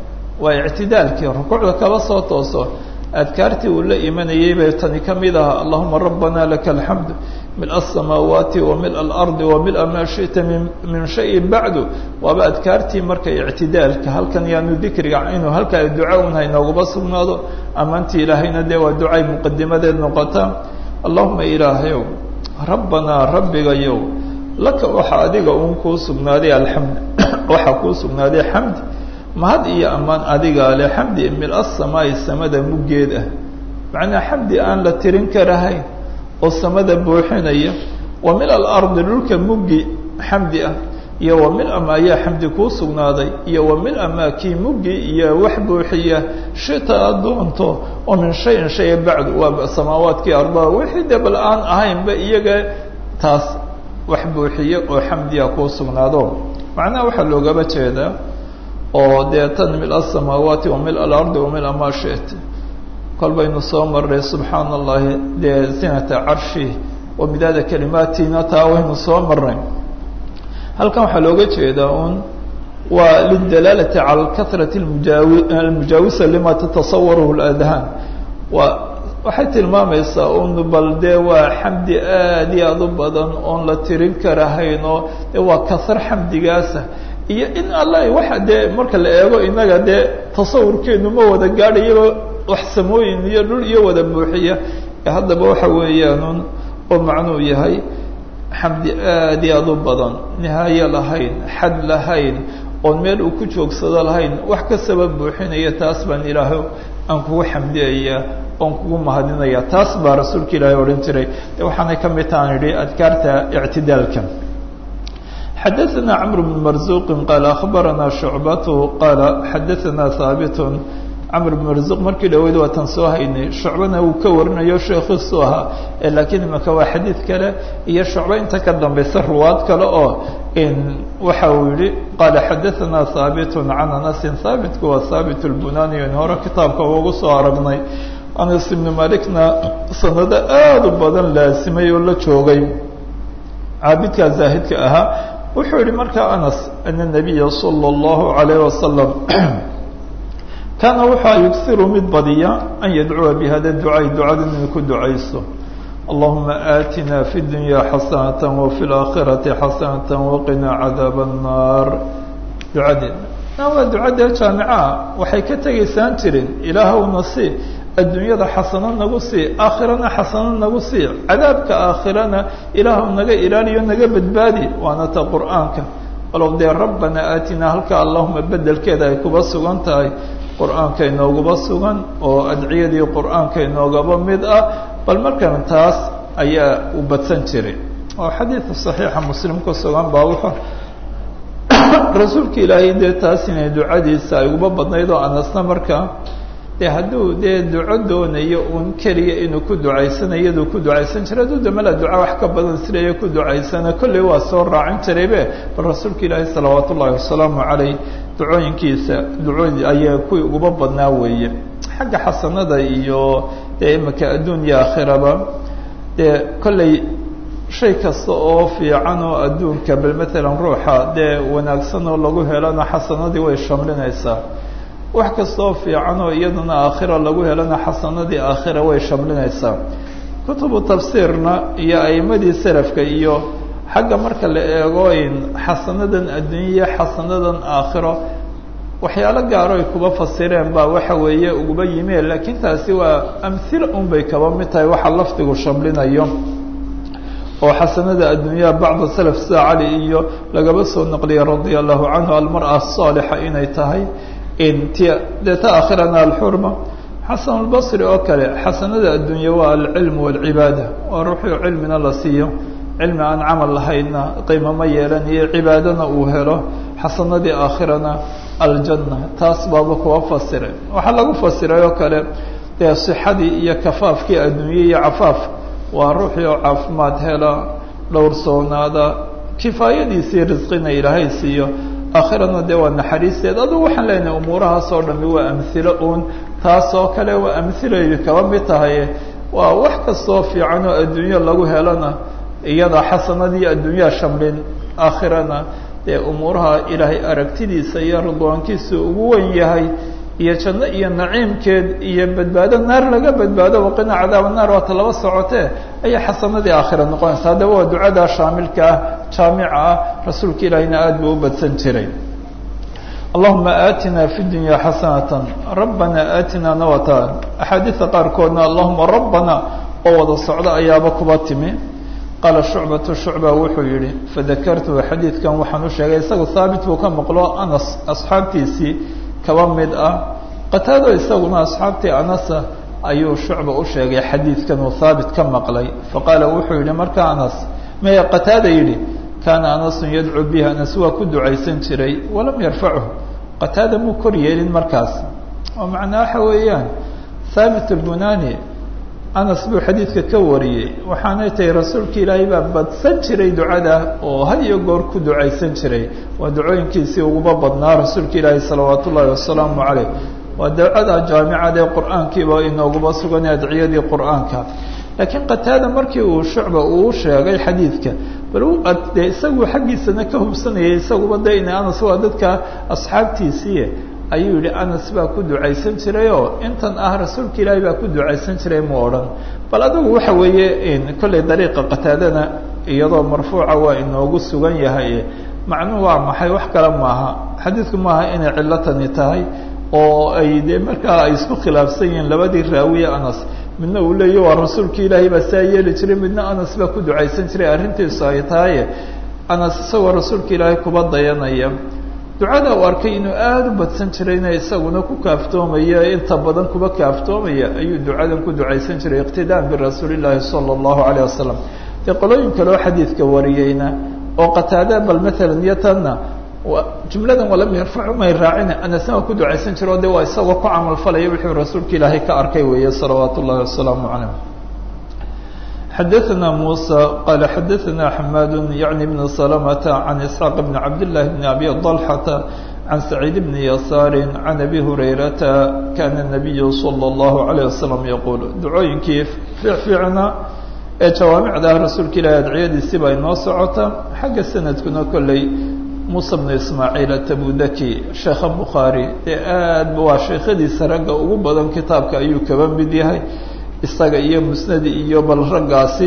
waa ictidaalkii rukuucda kaba soo tooso adkaartii uu la imanayay bay tani ka mid aha allahuma rabbana laka alxamdu mila asamaawaati wa mila alardi wa mila maa shita min min shayin bacdu waaba adkaartii marka ictidaalka halkan yaanu dikriga inuu halkaa duca un haynoogaba sugnaado ammaantii ilaahayna dee waa ducay muqadimadeed noqota allahuma ilaahayow rabbanaa rabbigayow laka waxa adiga uun kuu sugnaaday alxamd waxaa kuu sugnaaday xamdi mahad iyo ammaan adigaa le xamdi mil asamaai samada muggeed ah macnaa xamdi aan la tirin karahayn oo samada buuxinaya wa mil alardi dhulka muggi xamdi ah iyo wa mil ama ayaa xamdi kuu sugnaaday iyo wa mil ama kii muggi iyo wax buuxiya shita aad doonto oo min shayin shaya bacdu waa samaawaadkii ardaa wixii de bal aan ahaynba iyaga taas wax buuxiya oo xamdiya kuu sugnaado macnaha waxaa loogaba jeedaa oo dee tan mil asamaawaati wa mil alardi wa mil maa shit kol baynu soo marray subxaana allahi dee zinata carshi wa midaada kalimaatiina taa waynu soo marnay halkan waxaa looga jeedaa un waa lidalaalati cala kahrati mujaawi almujaawisa lima tatasawarahu ladhaan waa waxay tilmaamaysaa un bal dee waa xamdi aad iyo aad u badan oon la tirin karahayn oo de waa kahar xamdigaasa iyo in alla waxa dee marka la eego inaga dee tasawurkeenu ma wada gaadhayaba wax samooyin iyo dhul iyo wada buuxiya haddaba waxa weeyaanun oo macnuu yahay xamdi aad iyo aad u badan nihaaye lahayn xad lahayn oon meel uu ku joogsado lahayn wax kastaba buuxinaya taas baan ilaahay aan kugu xamdiyaya oon kugu mahadinaya taas baa rasuulka ilaahay odhan jiray de waxaanay ka mid tahan idhi adkaarta ictidaalka xadaثna cmr بن marزuq qaal aخbarana شhucbat qaala xadaثna haabit cmr بن marزuq markii dhaweyd waa tan soo haynay shucbana uu ka warinayo sheekiisu ahaa lakiin imaka waa xadiid kale iyo shucba inta ka dambaysa ruwaad kale oo waxa uu yihi qaala xadaثna haabit can anasi haabitku waa haabit اlbunani in hore kitaabka ugu soo aragnay anas ibn malikna sanado aad u badan laasimay oo la joogay caabidkaa zaahidka ahaa wuxuu yihi markaa anas ana nabiya salى اllahu alayh wasalam kaana waxaa yughiru mid badiya an yadcuwa bihada ducay ducada inay ku ducayso allahuma aatina fi dunya xasanata wafi اlaakhirati xasanata waqina cadaab الnaar ducadeed waa ducadee jaamicaha waxay ka tegaysaan jirin ilaahowna si adduunyada xasano nagu sii aakhirana xasano nagu sii cadaabka aakhirana ilaahw naga ilaaliyo naga badbaadi waana ta qur'aanka walow dee rabbana aatina halka allahuma bedelkeeda ay kuba sugan tahay qur'aanka inoogaba sugan oo adciyadii qur'aanka inoogaba mid ah bal markan taas ayaa u badsan jiray oo xadiidka saxiixa muslim ku sugan baa wuxuu rasuulka ilaahay dee taas inay ducadiisa ay uba badnayd oo anasna markaa de hadduu dee duco doonayo un keliya inuu ku ducaysanayo iyaduu ku ducaysan jiray hadduu damala duca wax ka badan silaya ku ducaysana kolley waa soo raacin jiraybe bal rasuulka ilaahi salawaat ullaahi wasalaamu caleyh ducooyinkiisa ducooyi ayaa kuwii uguba badnaa weeye xagga xasanada iyo dee imika adduun iyo aakhiraba dee kolley shay kasta oo fiican oo adduunka bal matalan ruuxa dee wanaagsan oo lagu helana xasanadii way shamlinaysaa wax kastaoo fiican oo iyadana aakhira lagu helana xasanadii aakhira way shamlinaysaa kutubu tafsiirna iyo a'imadii salafka iyo xagga marka la eego in xasanadan adduunya xasanadan aakhiro waxyaalo gaaro ay kuba fasireen baa waxa weeye uguba yimeen laakiin taasi waa amhila un bay kaba mid tahay waxa lafdigu shamlinayo oo xasanada adduunyaha bacda salaf sida cali iyo lagaba soo naqliyay radia allahu canhu almar'a asaalixa inay tahay t dee ta aakhirana alxurma xasan albasri oo kale xasanada addunya waa alcilm walcibaada waa ruuxuu cilmina la siiyo cilmi aan camal lahaydna qiimo ma yeelan iyo cibaadana uu helo xasanadii aakhirana aljanna taas baaba kuwa fasiray waxaa lagu fasiray oo kale dee sixadii iyo kafaafkii adduunye iyo cafaaf waa ruuxii oo caafimaad hela dhowrsoonaada kifaayadiisii risqina ilaahay siiyo aakhirana dee waa naxariisteed adugu waxaan leenahay umuurahaas oo dhami waa amhilo uun taas oo kale waa amhilaydu kaba mid tahay waa wax kastoo fiican oo adduunyo lagu helana iyada xasanadii adduunyaa shamlin aakhirana dee umuuraha ilaahay aragtidiisa iyo ridwaankiisa ugu wen yahay iyo janno iyo naciimkeed iyo badbaado naar laga badbaado waqina cadaaba naar waata laba socotee ayay xasanadii aakhira noqonaysa haddaba waa ducada shaamilka ah jaamica ah rasuulka ilaahina aada buu u badsan jiray allahuma aatina fi dunya xasanata rabbana aatina nawata axaadiida qaarkoodna allahuma rabbana oo wada socdo ayaaba kuba timi qaala shucbatu shucba wuxuu yihi fadakartuhu xadiidkan waxaan u sheegay isaga haabit buu ka maqlo anas asxaabtiisii kaba mid ah qataado isaguna asxaabtii anasa ayuu shucba u sheegay xadiidkan uu haabit ka maqlay faqaala wuxuu yihi marka anas maya qataada yidhi kaana anasun yadcuu bihi anas waa ku ducaysan jiray walam yarfachu qataada muu kor yeelin markaas oo macnaa waxa weeyaan haabit albunani anas buu xadiidka ka wariyey waxaanay tahay rasuulka ilaahay baa badsan jiray ducada oo had iyo goor ku ducaysan jiray waa ducooyinkiisii uguba badnaa rasuulka ilaahay salawaat ullaahi wasalaamu caleyh waa ducada jaamicada ee qur-aankiiba inooguba sugan adciyadii qur-aanka laakiin qataada markii uu shucba uu sheegay xadiidka bal u dee isagu xaggiisana ka hubsanayay isaguba de ina anas waa dadka asxaabtiisii ayuu yihi anas baa ku ducaysan jiray oo intan ah rasuulka ilaahay baa ku ducaysan jiray mu odhan bal adigu waxa weeye kollay dariiqa qataadana iyadoo marfuuca waa inoogu sugan yahay macnuhu waa maxay wax kale maaha xadiidku maaha inay cilatani tahay oo ay dee markaa ay isku khilaafsan yihiin labadii raawiye anas midna uu leeya waa rasuulka ilaahay baa saa yeeli jiray midna anas baa ku ducaysan jiray arrintiisu ay tahay anas isagoo rasuulka ilaahay kuba dayanaya ducada uu arkay inuu aada u badsan jirayna isaguna ku kaaftoomaya inta badan kuba kaaftoomaya ayuu ducadan ku ducaysan jiray iqtidaan birasuuli llaahi sala allahu alayh wasalam dee qolooyin kaleo xadiidka wariyeyna oo qataada bal maalan iyo tanna jumladan walam yarfacu may raacina anasna waa ku ducaysan jiro o de waa isagoo ku camalfalaya wuxuu rasuulka ilaahay ka arkay weeye salawaat ullahi wasalaamu calayh xadaثna muسى qal xadaثna xmad yعni بn سلمة عan isحاaq بn cabd للh بn abi طلحة عan سacيid بn yasاr عan abi هurayrata kana النabiy slى الlaه عalيه وasلم yquل ducooyinkii fiicfiicna ee jawaamicda ah rasuulka ilahi adciyadiisi baa inoo socota xagga sanadkuna kolley muسى بn ismaaعiil atabudaki sheekha bukhaarي ee aad waa sheekhadiisa ragga ugu badan kitaabka ayuu kaba mid yahay isaga iyo musnadi iyo bal raggaasi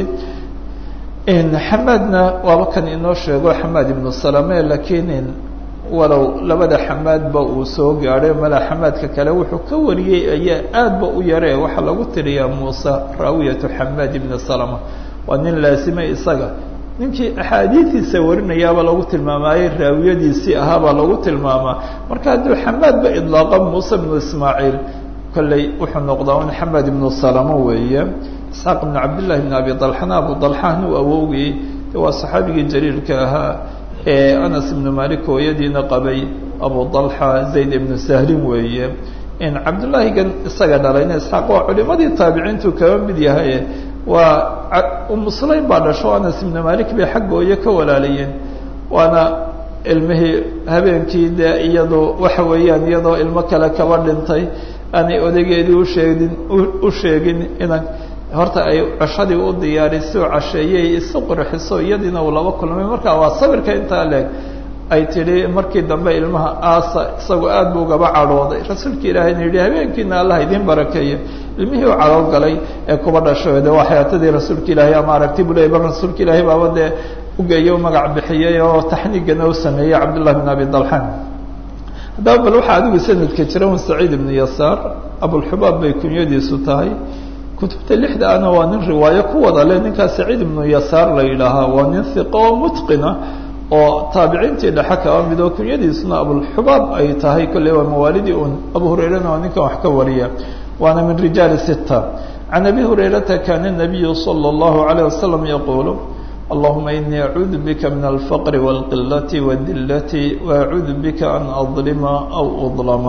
xamaadna waaba kan inoo sheego xamaad ibnu salame lakiin walow labada xamaadba uu soo gaadhay mala xamaadka kale wuxuu ka wariyey ayaa aadba u yaree waxaa lagu tiriyaa muuse raawiyatu xamaad ibni salama waa nin laasimay isaga ninkii axaadiidiisa warinayaabaa lagu tilmaamaayey raawiyadiisii ahaabaa lagu tilmaamaa marka hadduu xamaadba idlaaqa muuse bnu ismaaciil kolley wuxuu noqdaa un xamed ibnu salamo weeye isxaaq ibnu cabdillahi bn abi dalxana abu dalxan uu awowgay waa saxaabigii jaliilka ahaa ee anas ibnu malik hooyadiina qabay abu dalxa zayd ibnu sahlin weeye in cabdullaahigan isaga dhalayna isxaaq waa culimadii taabiciintu kaba mid yahay waa umu sulaym baa dhasho anas ibnu malik bay xagga hooye ka walaalayeen waana ilmihii habeenkii dee iyadoo waxa weeyaan iyadoo ilmo kale kaba dhintay aanay odaygeedii usheegin u sheegin inan horta ay cashadii u diyaariso casheeyey isu qurxiso iyadiina uu laba kulmay marka waa sabirka intaa leeg ay tidhi markii dambe ilmaha aasa isagoo aad buu gaba cadhooday rasuulka ilaahayna yidhi habeenkiina allah idiin barakeeyo ilmihii u cadhool galay ee kuba dhasho de waa xayaatadii rasuulka ilaahay ama aragti bu ley bal rasuulka ilaahay baaba dee ugeeyo u magac bixiyey oo taxniigana u sameeyey cabdullahi bin abi dalxan haddaba bal waxaa adigu sanadka jira un saciid ibnu yasaar abulxubaab bay kunyadiisu tahay kutubta lixda ana waa nin riwaayo ku wada le ninkaa saciid ibnu yasaar la yidhaahaa waa nin hiqo oo mutqina oo taabiciintii dhexe kaba mid oo kunyadiisuna abulxubaab ay tahay kolley waa mawaalidii un abu hurayrana waa ninkan wax ka wariya waana min rijaali sita can abi hurayrata kana nabiyu salى اllahu alayه wasalam yaquulu allahuma inii acuudu bika min alfaqri wاlqilati wadilati waacuudu bika an adlima aw udlama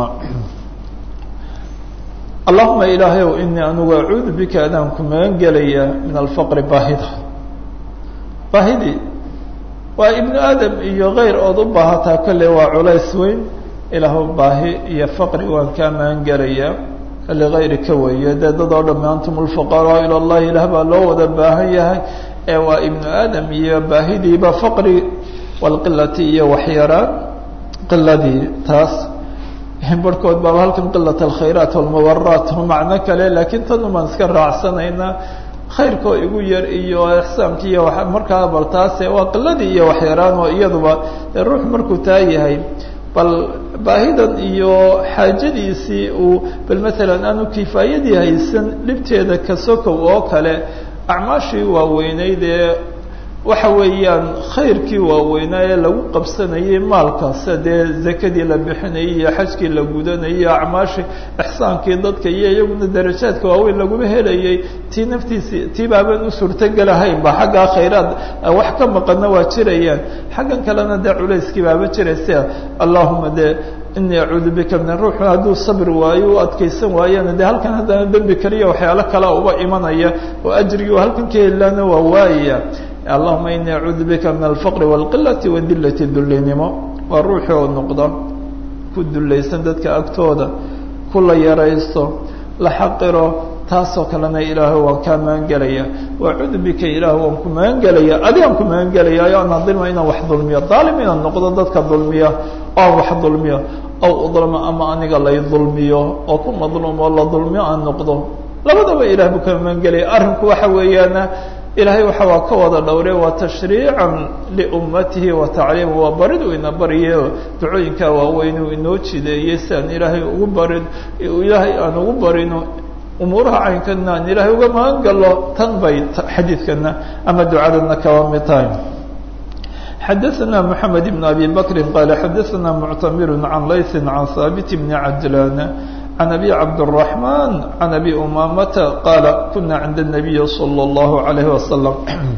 allahuma ilaahayow inii anugu acuudu bika adaan ku magan gelaya min alfaqri baahida baahidii waa ibnu aadam iyo keyr ood u baahataa kolley waa culays weyn ilaahu baahi iyo faqri waan kaa magan gelaya ligayri ka weeye dee dad oo dhamme antum lfuqaraa ila llahi ilaah baa loo wada baahan yahay ee waa ibnu aadam iyo baahidiiba faqri walqilati iyo waxyaraan qiladii taas barhkood baaba halkan qilat alkhayraat walmubaraat macno kale laakiin tanu baan iska raacsanaynaa khayrkoo igu yar iyo ixsaanki iyo markaa bal taase waa qiladii iyo waxyaraan oo iyaduba ruux markuu taa yahay bal baahidan iyo xaajadiisii uu bal maalan aanu kifaayadii haysan dhibteeda kasokow oo kale acmaashii waaweyneyd ee waxa weeyaan khayrkii waaweynaa ee lagu qabsanayay maalkaasa dee zakadii la bixinayay iyo xajkii la gudanayay iyo acmaashii ixsaankii dadka iyo iyaguna darajaadka waaweyn laguma helayay tii naftiisi tii baaban u suurtogelahayn ba xaggaa khayraad wax ka maqana waa jirayaan xaggan kalena dee culayskii baaba jiraysa allahuma dee inii acuudu bika min ruuxu hadduu sabri waayo u adkaysan waayana dee halkan haddana dembi kaliya waxyaalo kale uba imanaya oo ajrigii oo halkan ka helaana waa waayaya allahuma inii acuudu bika min alfaqri wاlqilati wadilati dullinimo waa ruuxii oo noqda ku dulaysan dadka agtooda ku la yaraysto la xaqiro taasoo kalena ilaahay waan kaa magangelaya wacuudu bika ilaah waan ku magangelaya adigaan ku magangelaya o aan adilma inaan wax dulmiyo daalim inaan noqdo dadka dulmiya oo aan wax dulmiyo aw udlama ama aniga lay dulmiyo oo ku madluum oo la dulmiyo aan noqdo labadaba ilah buu ka magangelaya arrinku waxa weeyaana ilaahay waxa waa ka wada dhowre waa tashriican liummatihi wa tacliima waa barid uu ina bariyo ducooyinkaa waaweyn uu inoo jideeyey si aan ilaahay ugu barin ilaahay aan ugu barino umuuraha caynkana aan ilaahay uga magan galo tan bay xadiidkana ama ducadana kaba mid tahay xadaثna mحamed بn abi bakri qala xadaثna muctamir can layثi can haabit bni cajlan عن أبي عبد الرحمن عن أبي أمامة قال كنا عند النبي صلى الله عليه وسلم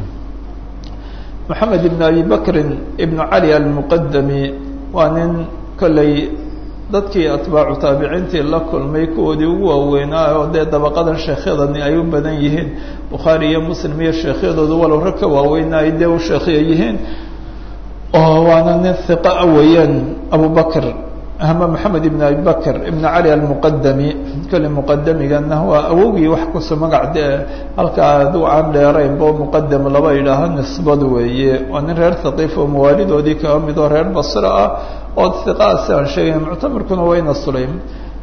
محمد بن أبي بكر بن علي المقدمي waa nin kolley dadkii atbaacu taabiciintii la kulmay kuwoodii ugu waaweynaa oo dee dabaqadan sheekhyadani ay u badan yihiin bukhaari iyo muslim iyo sheekhyadoodu walow rag ka waaweynaa ay dee u sheekhya yihiin oo waana nin hiqa a weeyaan abu bakr ama maxamed ibn abi bakr ibn cali almuqadami kole muqadamigana waa awogii wax kuso magac dee halkaa aduu aan dheeraynbo muqadam laba idhaaho nisbad weeye waa nin reer thaqiif oo mawaalidoodii kaga mid oo reer basra ah oo hiqaasi aan sheegayna muctamarkuna waa ina sulaym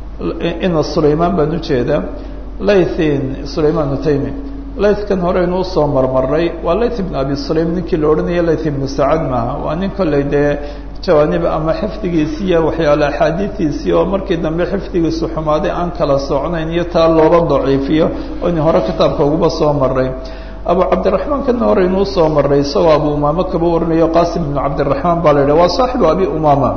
ina sulaymaan baan ujeedaa laythin sulayman utaymi laythkan horeynu usoo marmaray waa layth ibn abi sulaym ninkii la odhanaya layth ibnu sacad maaha waa nin kolley dee jawaanib ama xifdigiisiiyo waxyaale axaadiidiisii oo markii dambe xifdigiisu xumaaday aan kala socnayn iyo taa loola daciifiyo oo in hore kitaabka uguba soo maray abu cabdiraxmaan kana horeynu usoo maray isagoo abu umaama kaba warinayo qasim ibnu cabdiraxmaan baa la yidhah waa saaxibu abi umaama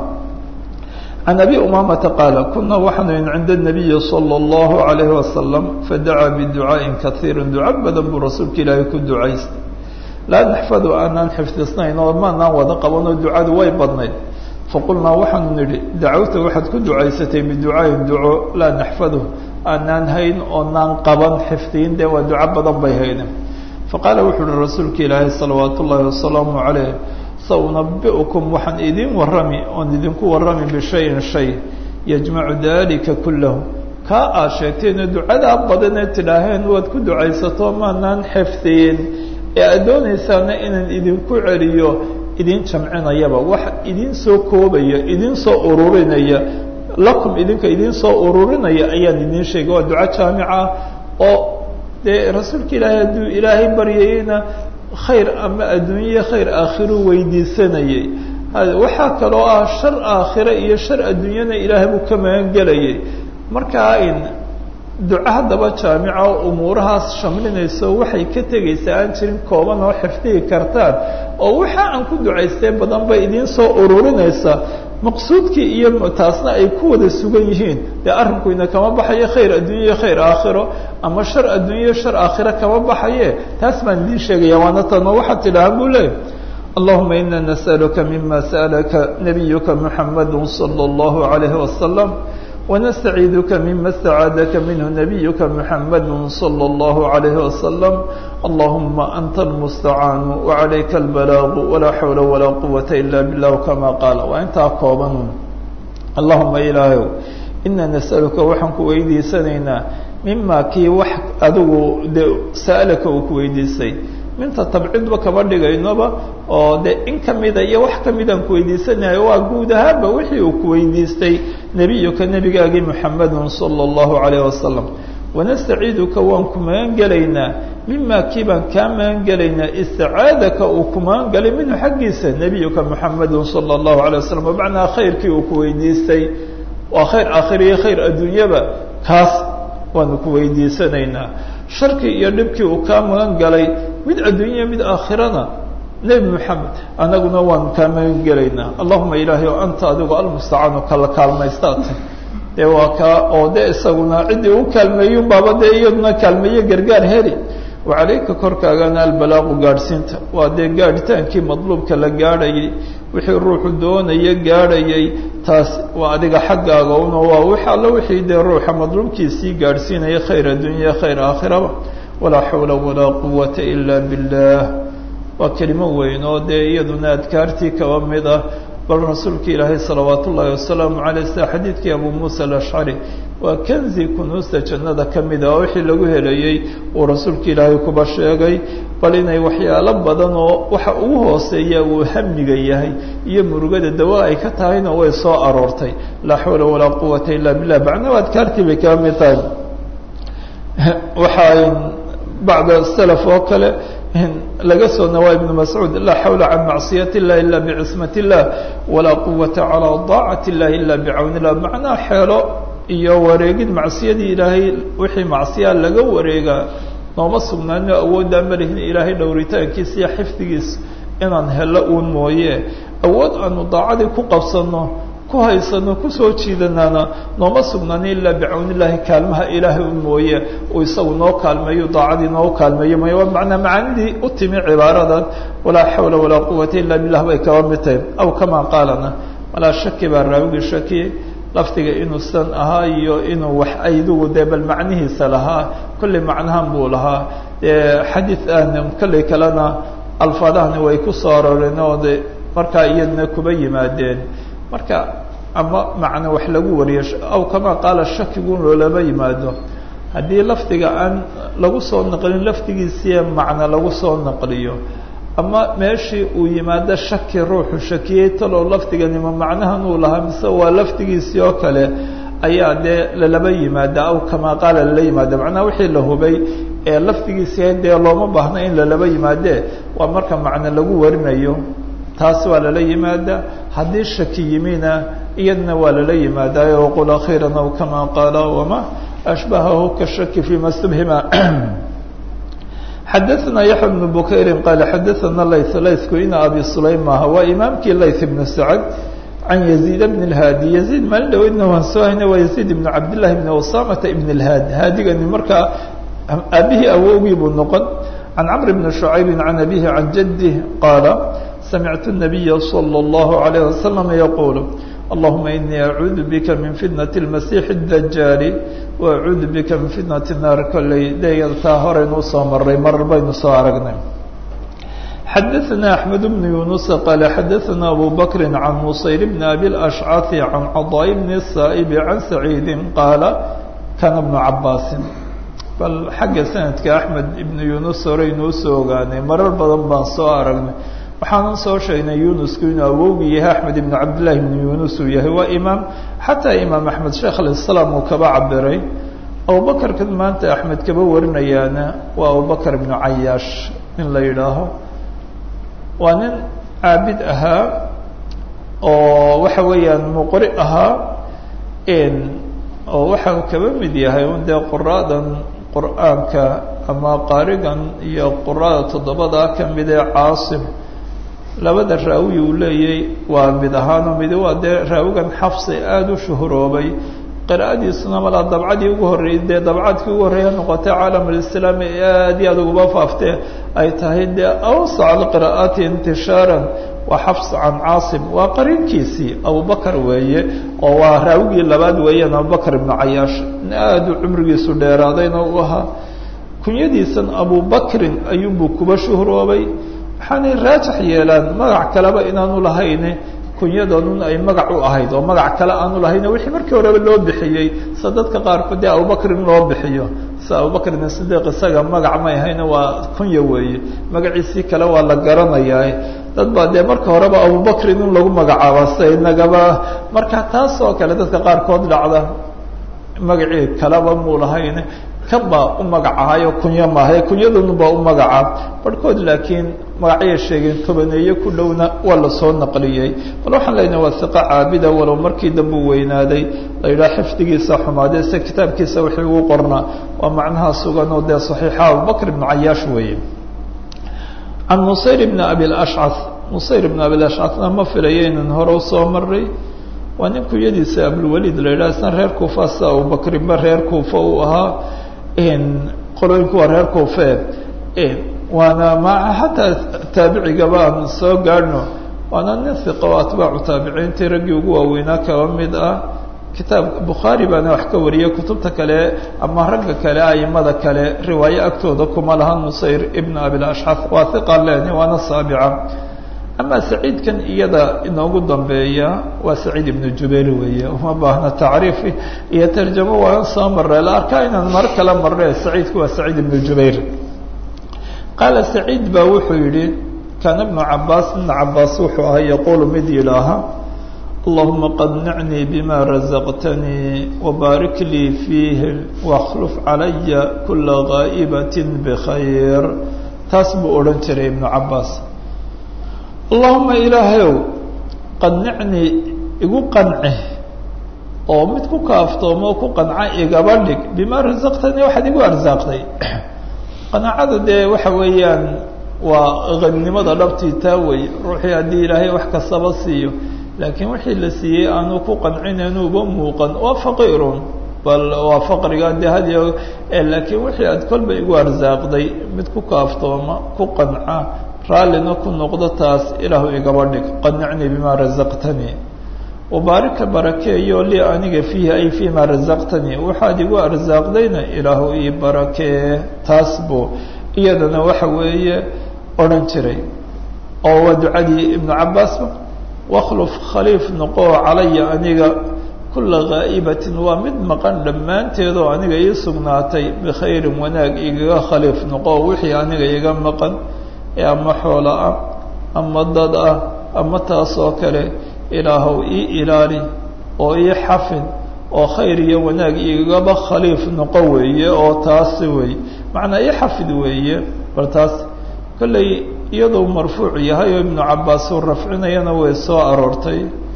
can abi umaamata qaala kuna waxaanu in cinda nabiyi sala allahu alayhi wasalam fadacaa biducaaءin kaiiri duco badan buu rasuulka ilaahay ku ducaystay laa naxfadu aanaan xifdisnayn oo maanaan wada qabanoo ducadu way badnayd faqulnaa waxaanu nidhi dacawta waxaad ku ducaysatay biducaayin duco laa naxfadu aanaan hayn oonaan qaban xifdiyin dee waa duco badan bay hayden faqaala wuxuu uhi rasuulka ilaahay salawaat ullaahi wasalaamu calayh sa unabi'ukum waxaan idin warrami oon idinku warrami bishayin shay yajmacu dalika kullahu kaa aad sheegteenoo ducadaa badanee tidhaaheen waad ku ducaysato maanaan xifdiyin ee aad doonaysaana inaan idinku celiyo idin jamcinayaba wax idin soo koobaya idin soo ururinaya lakum idinka idin soo ururinaya ayaan idin sheegay waa duco jaamica oo dee rasuulka ilaahay hadduu ilaahay baryayeyna khayr ama adduunye khayr aakhiro weydiisanayay waxaa kaloo ah shar aakhire iyo shar adduunyana ilaahay buu ka magan gelayay markaa in duco haddaba jaamica oo umuurahaas shamlinayso waxay ka tegaysaa aan jirin kooban oo xifdihi kartaan oo waxa aan ku ducaystee badan bay idiin soo ururinaysaa maqsuudkii iyo taasna ay ku wada sugan yihiin dee arrinkuyna kama baxayo khayr adduunye khayr aakhiro ama shar adduunye shar aakhiro kama baxaye taas baan idiin sheegaya waana tano waxaad tidhaha buu leey allahuma ina nas'aluka mima sa'alaka nabiyuka muxamadu salى اllahu alayhi wasalam ونستعيذك مما استعاذك منه نبيك محمد صلى الله عليه وسلم اللهم أنت المستعان وعليك البلاغ ولا حول ولا قوة إلا بالله كما قال وأنت أقوبا اللهم إلهي إنا نسألك وحنك ويدي سنينا مما كي وح أدو سألك وكويدي سي minta tabcidba kama dhigaynoba oo dee in kamida iyo wax kamidaan kuweydiisanayo waa guud ahaanba wixii uu kuweydiistay nebiyuka nebigaagii muxamedun sala allahu calayh wasalam wanastaciiduka waan ku magan gelaynaa mima kii baan kaa magan gelaynaa isticaadaka uu ku magan galay minhu xaggiisa nebiyuka muxamedun sala allahu alay wasalam bimacnaa khayrkii uu kuweydiistay waa khayr aakhiriyo khayr adduunyaba kaas waanu ku weydiisanaynaa sharkii iyo dhibkii uu kaa magan galay mid adduunya mid aakhirana nebi moxamed anaguna waanu kaa magan gelaynaa allahuma ilaahay o anta adigu almustacaanu kala kaalmaystaata dee waa kaa oo de isaguna ciddii u kaalmeeyun baaba dee iyaduna kaalmeeye gargaar heli wacalayka korkaagana albalaaqu gaadhsiinta waa dee gaadhitaankii madluubka la gaadhayay wixii ruuxu doonaya gaadhayay taas waa adiga xaggaaga una waa wix alla wixii dee ruuxa madluubkiisii gaadhsiinaya khayr addunya khayr aakhiraba walaa xawla walaa quwata ila billah waa kelimo weyn oo dee iyaduna adkaartii kaba mid ah bal rasuulka ilaahay salawaat ullaahi wasalaamu caleyh sida xadiidkii abu muusa alashcari waa kanzi kunuusta jannada ka mid ah oo wixii lagu helayey uu rasuulka ilaahay kuba sheegay bal inay waxyaalo badan oo waxa ugu hooseeya uu hamiga yahay iyo murugada dawa ay ka tahayna way soo aroortay laa xawla walaa quwata ila billah macnaa adkaartii bay kaba mid tahay waxaa bacda salaf oo kale laga soo nawaa ibnu mascuud laa xawla can macsiyat illah ila bicismat illah walaa quwata calaa daacati illahi ila bicawni illah macnaha xeelo iyo wareegid macsiyadii ilaahay wixii macsiyaa laga wareegaa nooma sugnaano awooddaa malihin ilaahay dhowritaankiisa iyo xifdigiisa inaan helo uun mooye awood aanu daacadii ku qabsano ku haysano kusoo jiidanaana nooma sugnaano ilaa bicawnillahi kaalmaha ilaahay un mooye uu isagu noo kaalmeeyo daacadii noo kaalmeeyo mooye waa macnaa macaanidii u timi cibaaradan walaa xawla walaa quwata illa billah bay kaba mid tahay aw kamaa qaalana walaa shaki baa raawigii shakiyey lafdiga inuusan ahaa iyo inuu wax aydugu dee bal macnihiisa lahaa kolley macnahan buu lahaa xadiid aan kolley kalena alfaadahani way ku soo arooreen oo de markaa iyadna kuba yimaadeen marka ama macno wax lagu wariyo aw kamaa qaala shakigun loolama yimaado haddii lafdiga aan lagu soo naqlin lafdigiisiiya macno lagu soo naqliyo ama meeshii uu yimaado shaki ruuxu shakiyey talow lafdiganima macnahan uu lahaa mise waa lafdigiisii oo kale ayaa dee lalaba yimaada aw kamaa qaala lala yimaada macnaha wixii la hubay ee lafdigiisii dee looma baahna in lalaba yimaadee waa marka macno lagu warinayo taas waa lala yimaada haddii shaki yimina iyadna waa lala yimaadayo waqul akhiiran aw kamaa qaala wama ashbahahu kashaki fima stubhima xadaثna yaحya بن bukayri qaala xadaثana layth laythku ina abi sulaym maaha waa imaamkii layth ibn sacd can yaziid bn اlhaadi yaziid maalin dhaweydna waan soo hayna waa yaziid ibn cabdillahi bn usamata ibn اlhaadi haadigani markaa aabihii awowgii buu noqon can camr bni shucaybi can abihi can jadih qaala samictu الnabiya slى اllahu عalayه wasalam yaqul allahuma inii acuudu bika min fitnati اlmasiix اdajaali waacuudu bika min fitnati naar kolley deegada taa horeynu usoo maray marar baynu soo aragnay xadaثna axmed bnu yunusa qaala xadaثna abu bakri can musayr bni abi اlashcaثi can caضاء bni الsaaئbi can saciidi qaala kana bnu cabaasin bal xagga sanadka axmed ibnu yunus horeynu usoo ogaanay marar badan baan soo aragnay waxaanan soo sheegnay yunusku inuu awowgii yahay axmed ibnu cabdillahi ibnu yunus uu yahay waa imaam xataa imaam axmed sheekh alislaam uu kaba cabiray abubakarkan maanta axmed kaba warinayaana waa abubakar ibnu cayaash in la yidhaaho waa nin caabid ahaa oo waxa weeyaan muqri ahaa oo waxa uu kaba mid yahay un dee quraadan qur'aanka ama qaarigan iyo qurada toddobadaa ka mid ee caasim labada raawi uu leeyay waa mid ahaanoo midi waa dee raawigan xafsi aada u shuhuroobay qira'adiisuna malaa dabcadii ugu horreeyey dee dabcadkii ugu horreeya noqotay caalamulislaami ee aad iyo aad uguba faaftee ay tahay dee awsac alqira'aati intishaaran waa xafs can caasim waa qariinkiisii abubakar weeye oo waa raawigii labaad weeyaan abubakar ibnu cayaash aada u cumrigiisu dheeraadayna u ahaa kunyadiisan abubakrin ayuunbuu kuba shuhuroobay waxaanay raajix yeelaan magac kaleba inaanu lahayne kunyadoodun ay magac u ahayd oo magac kale aanu lahayn wixii markii horeba loo bixiyey sa dadka qaarkood dee abubakrin loo bixiyo sida abubakrin sidiiq isaga magac may ahayna waa kunya weeye magaciisii kale waa la garanayaa dad baa dee marka horeba abubakrin in lagu magacaaba sida inagaba marka taas oo kale dadka qaarkood dhacda magacii kaleba muu lahayn kan baa u magacahayo kunyo maaha kunyadunu baa u magaca barhkood laakiin magacyay sheegeen tobaneeye ku dhowna waa lasoo naqliyey bal waxaan leenahay waa hiqo caabida walow markii dambe u weynaaday la yidhaha xifdigiisa xumaadee se kitaabkiisa wixii ugu qornaa waa macnaha sugan oo dee saxiixa abubakr ibnu cayaash weeye can nusayr ibni abi lashcas nusayr ibn abi lashcasna ma filayo inan hore usoo maray waa nin kunyadiisa abulwaliid la yidhaha isna reer kuufa sida abubakrinba reer kuufa uu ahaa qolooyinku waa reer kuufe waana ma xataa taabicigaba aan soo gaadhno waana nin hiqa oo atbaacu taabiciintii raggii ugu waaweynaa kaba mid ah kitaab bukhaari baana wax ka wariyay kutubta kale ama ragga kale aimada kale riwaayo agtooda kuma laha nusayr ibn abilashxaf waa hiqa leni waana saabica ama saciidkan iyada inoogu dambeeya waa saciid ibnu jubayr weeye uma baahna tacriif iyo tarjamo waan soo marray la arkaa inaan mar kala marre saciidku waa saciid ibnu jubayr qaala saciid baa wuxuu yidhi kaana ibnu cabaas ibna cabaas wuxuu ahaa yaquulu mid yidhaaha allahuma qadnicnii bima razaqtanii wabaarik lii fiihi wakhluf calaya kula gaa'ibatin bikhayr taas buu odhan jiray ibnu cabaas allahuma ilaahayow qadnicnii igu qanci oo mid ku kaaftoomo ku qanca igaba dhig bimaa rasaqtanii waxaad igu arsaaqday qanaacada dee waxa weeyaan waa qadnimada dhabtii taa wey ruuxii haddii ilaahay wax kastaba siiyo laakiin wixii la siiyey aanu ku qancinenuuba muuqan waa faqiirun bal waa faqriga dee hadiyo laakiin wixii aad kolba igu arsaaqday mid ku kaaftooma ku qanca raallina ku noqdo taas ilaahu igaba dhig qanicnii bimaa razaqtanii wabaarika barakeeyo lii aniga fiihi ay fii maa razaqtanii waxaad igu arsaaqdayna ilaahu ii barakee taas buu iyadana waxa weeye odhan jiray oo waa ducadii ibnu cabaasba wakhluf khaliif noqoo calaya aniga kula gaa'ibatin waa mid maqan dhammaanteed oo aniga ii sugnaatay bikhayrin wanaag igaga khaliif noqo wixii aniga iga maqan ee ama xoola ah ama dad ah ama taas oo kale ilaahow ii ilaali oo ii xafid oo khayr iyo wanaag igaba khaliif noqo weeye oo taasi weeye macnaa ii xafid weeye bal taas kolley iyadoo marfuuc yahay oo ibnu cabaas uu rafcinayana way soo aroortay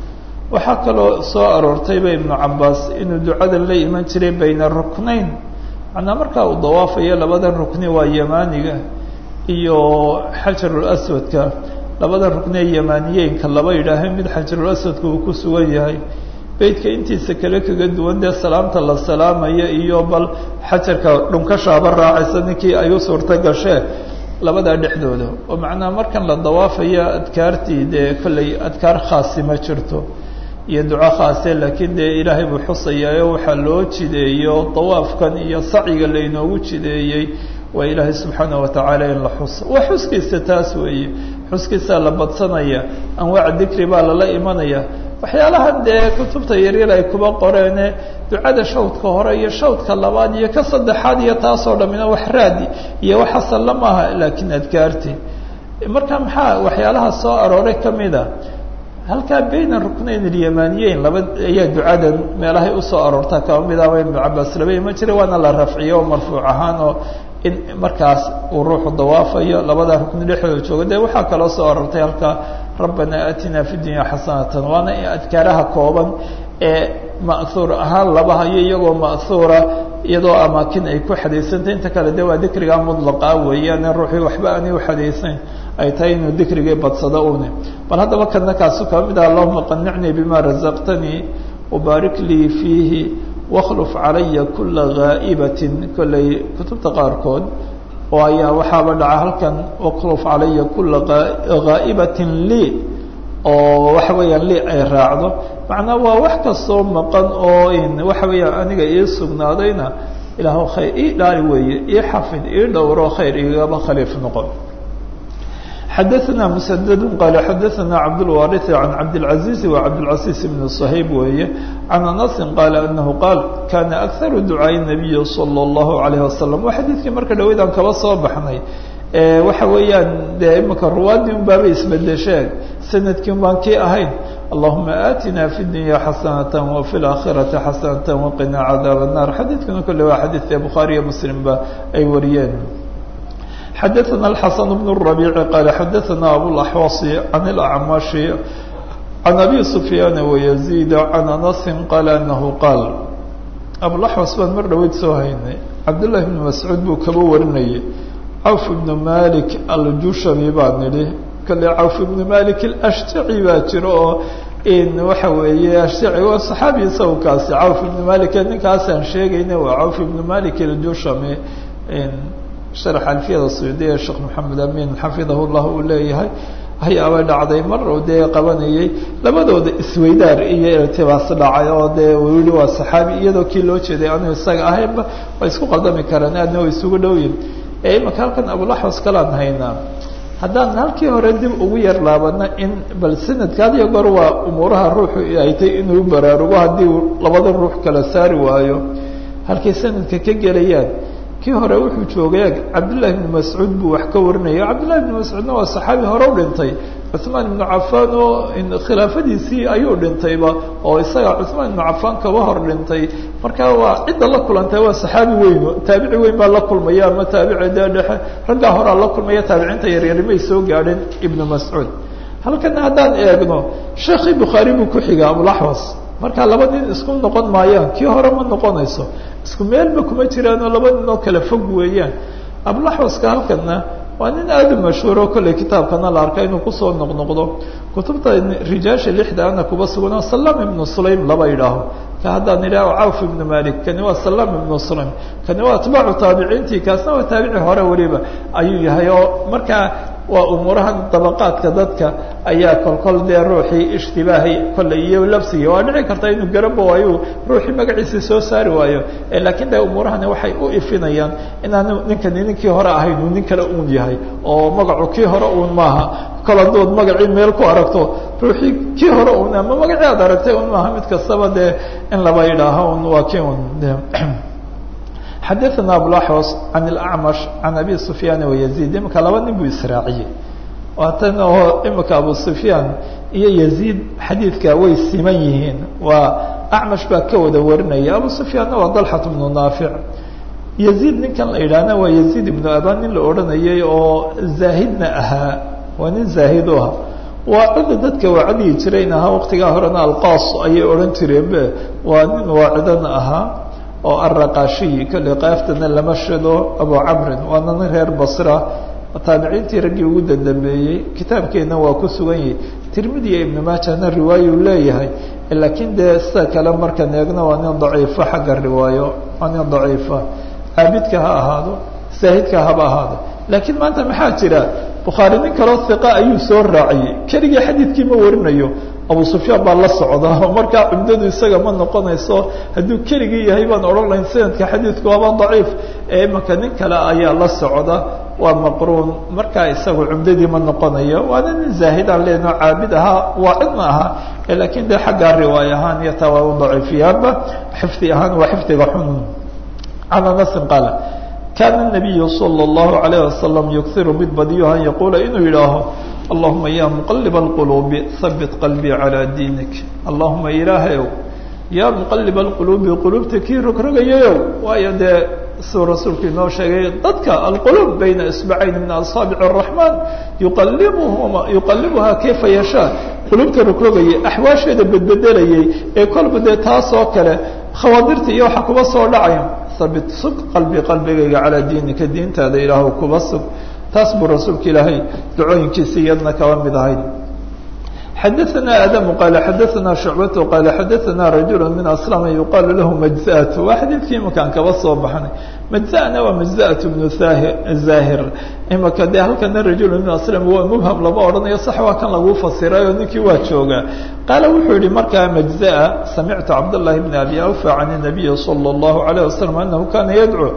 waxaa kaloo soo aroortayba ibnu cabaas inuu ducadan la iman jiray bayna ruknayn macnaa markaa uu dawaafayo labadan rukni waa yamaaniga iyo xajarul aswadka labada ruknee yamaaniyeynka laba yidhaahay mid xajarul aswadka uu ku sugan yahay beydka intiisa kale kaga duwan dee salaamta la salaamaya iyo bal xajarka dhunkashaaba raacaysa ninkii ay u suurta gashee labadaa dhexdooda oo macnaha markan la dawaafayo adkaartii dee kolley adkaar khaasi ma jirto iyo duco khaase laakiin dee ilaahay buu xusayaayo waxaa loo jideeyo dawaafkan iyo sacyiga laynoogu jideeyey waa ilaahay subxaana watacaala in la xuso waa xuskiisa taas weeye xuskiisaa la badsanaya anwaac dikri baa lala imanaya waxyaalahan dee kutubta yaryar ay kuba qoreene ducada shawdka hore iyo shawdka labaad iyo ka saddexaad iyo taasoo dhamina wax raadi iyo wax asalla maaha laakiin adkaarti marka maxaa waxyaalaha soo arooray kamida halkaa bayna ruknayn alyamaniyeyn laba ayaa ducadan meelahay usoo aroortaa kaba midaaba ibnu cabaas laba iman jiray waana la rafciyo oo marfuuc ahaan oo in markaas uu ruuxu dawaafayo labada rukni dhexdooda jooga dee waxaa kaloo soo aroortay halkaa rabbana aatina fi dunya xasanatan waana adkaaraha kooban ee ma'huur ahaan laba hayo iyagoo ma'huura iyadoo amaakin ay ku xadaysantay inta kale de waa dikriga mudlaqa weeyaan ruuxii waxba aanay uxadaysayn ay tahay inuu dikrigii badsado une bal haddaba kana kaasu kaba mid ah allahuma qanicnii bima razaqtanii wabaarik lii fiihi wakhluf calaya kula gaa'ibatin kolley kutubta qaarkood oo ayaa waxaaba dhaca halkan wakhluf calaya kula gaa'ibatin lii oo waxa weeyaan lii ay raacdo macnaa waa wax kastoo maqan oo in waxa weeyaan aniga ii sugnaadayna ilaah khayr ii dhaali weeye ii xafid ii dhowro khayr igaba khaliif noqon xadaثna mسdd qal xadaثna cabdالwariث عan cabdالعaزيز وcabdالعaزيز بن صhayb weeye عan أنس qal أنه qاal kana أkثar duعاaء النabiy slى الlaه عalيه وasلم waa xadiidkii marka dhaweydaan kaba soo baxnay waxa weeyaan de imika ruwaadii un baaba isbedesheen sanadkii un baan kii ahayn allahuma aatina fi dunya xasanata wafi laakhirati xasanata waqina cadaab الnar xadiidkuna kole waa xadiidka bukhaariyo muslimba ay wariyeen xadaثna الxasan bn الرaبيع qal xadaثna abوaxwaصi can اlacmashi can abi sufyaan وyزيd can anasi qal anahu qaal abulaxwas baan mar dhaweyd soo haynay cabdالlahi bn mascuud buu kaba warinayay cawf ibnu malik aljushami baa nidhi kale cawf ibnu malik alashtaci baa jiro oo in waxa weeye ashtaci waa saxaabi isagu kaasi cawf ibnu malik ninkaasaan sheegayna waa cawf ibnu malik aljushami sharx alfiyada suyuudiya sheekh maxamed amin xafidahu llah uu leeyahay hayaabay dhacday mar oo dee qabanayay labadooda isweydaar iyo irtibaas dhacay oo dee wili waa saxaabi iyadoo kii loo jeeday anu isaga ahaynba way isku qaldami karaan aadna way isugu dhowyihin ee imika halkan abulaxwas kalaan haynaa haddaan halkii hore dib ugu yar laabana in bal sanadka had iyo goor waa umuuraha ruuxu ay tay inuu baraarugo haddii uu labada ruux kala saari waayo halkay sanadka ka gelayaan kii hore wuxuu joogay cabdillahi ibnu mascuud buu wax ka warinaya cabdillahi ibnu mascuudna waa saxaabi hore u dhintay cuثmaan ibnu cafaan oo khilaafadiisii ayuu dhintayba oo isaga cuثmaan ibnu cafaan kaba hor dhintay marka waa cidda la kulantay waa saxaabi weyn taabici weyn baa la kulmaya ama taabici dee dhexe raggaa horaa la kulmaya taabiciinta yaryari may soo gaadhin ibnu mascuud halkana haddaan eegno sheekii bukhaari buu ku xiga abulaxwas marka laba nin isku noqon maayaan kii hore ma noqonayso isku meelba kuma jiraanoo laba nin oo kale fog weeyaan abulaxwaska halkana waa nin aada u mashhuuro kolley kitaabkana la arka inuu kusoo noqnoqdo kutubta rijaasha lixda ana kuba sugan salam ibnu sulaym laba yidhaaho ka haddaan idhaho cawf ibnu malik kani waa salam ibnu sulaym kani waa atbaacu taabiciintii kaasna waa taabici hore weliba ayuu yahay oo markaa waa umuurahan dabaqaadka dadka ayaa kolkol dee ruuxii ishtibaahay kolley iyo labsigii waa dhici karta inuu garabo ayuu ruuxii magaciisii soo saari waayo laakiin de umuurahani waxay u ifinayaan inaanu ninkani ninkii hore ahayn uu nin kale uun yahay oo magacu kii hore uun maaha kol hadood magacii meel ku aragto ruuxii kii hore uun ama magacii aad aragtay un maaha mid kastaba dee in laba yidhaaho un waa kii un xadaثna abulaxwas can اlacmash can abi sufyaan wayaziid imika laba nin buu israaciyey waatan oo imika abu sufyaan iyo yaziid xadiidka way siman yihiin waa acmash baa ka wada warinaya abu sufyaanna waa dalxat bnu naafic yaziid ninkan la yidhaahna waa yaziid ibnu aban nin la odhanayay oo zaahidna ahaa waa nin zaahid u ah waacida dadka waacadiyi jirayn ahaa waqtigaa horena alqaas ayay odhan jireenbe waa nin waacidana ahaa oo araqashiyi kolley qaaftana lama shido abu camrin waana nin reer basra taabiciintii raggii ugu dandambeeyey kitaabkeenna waa ku sugan yahay tirmidi iyo ibnu maajahna riwaayuu leeyahay laakiin dee sida kale markaan eegno waa nin daciifo xagga riwaayo waa nin daciifa caabidka ha ahaado saahidka haba ahaado laakiin maanta maxaa jira bukhaari nin kaloo hiqa ayuu soo raaciyey keligii xadiidkii ma warinayo abu sufyaan baa la socda oo markaa cumdadu isaga ma noqonayso hadduu keligii yahay baan odhan lahayn sanadka xadiidku waaba daciif ee imanka nin kale ayaa la socda waa maqruun markaa isagu cumdadii ma noqonayo waana nin zaahidaan leenoo caabid ahaa waa cidna ahaa laakiin dee xaggaa riwaay ahaan iyo taa waa u daciifiyaanba xifdi ahaan waa xifdiga xun can anasin qaala kaana nabiyu sala allahu alayh wasalam yukiru mid badiyo an yaquula inuu yidhaaho allahuma ya muqalib alquluubi habit qalbii calaa diinik allahuma ilaahayow yaa muqalib alquluubi quluubta kii rogrogayayow waayo dee siduu rasuulku inoo sheegay dadka alquluub bayna isbacayn min asaabic araxmaan yuqalibuhuma yuqalibuhaa kayfa yashaa quluubta rogrogayay axwaasheeda bedbedelayay ee kolba dee taas oo kale khawaadirta iyo waxa kuba soo dhacaya habit sug qalbi qalbigayga calaa diinika diintaada ilaahw kuba sug taas buu rasuulka ilaahay dacooyinkiisa iyadna kaba mid ahayd xadaثna adamu qaala xadaثna shucbatu qaala xadaثna rajul min aslama yuqaalu lahu majzat waa xadiidkii imakaan kaba soo baxnay majzana waa majzat bnu zahir imaka dee halkana rajul min aslam waa mubham lama odhanayo sax waa kan lagu fasiray oo ninkii waa joogaa qaala wuxuu yihi markaa majzaa samictu cabdالlahi bn abi awfa can الnabiyi salى الlahu عalيه wasalam anahu kana yadcuu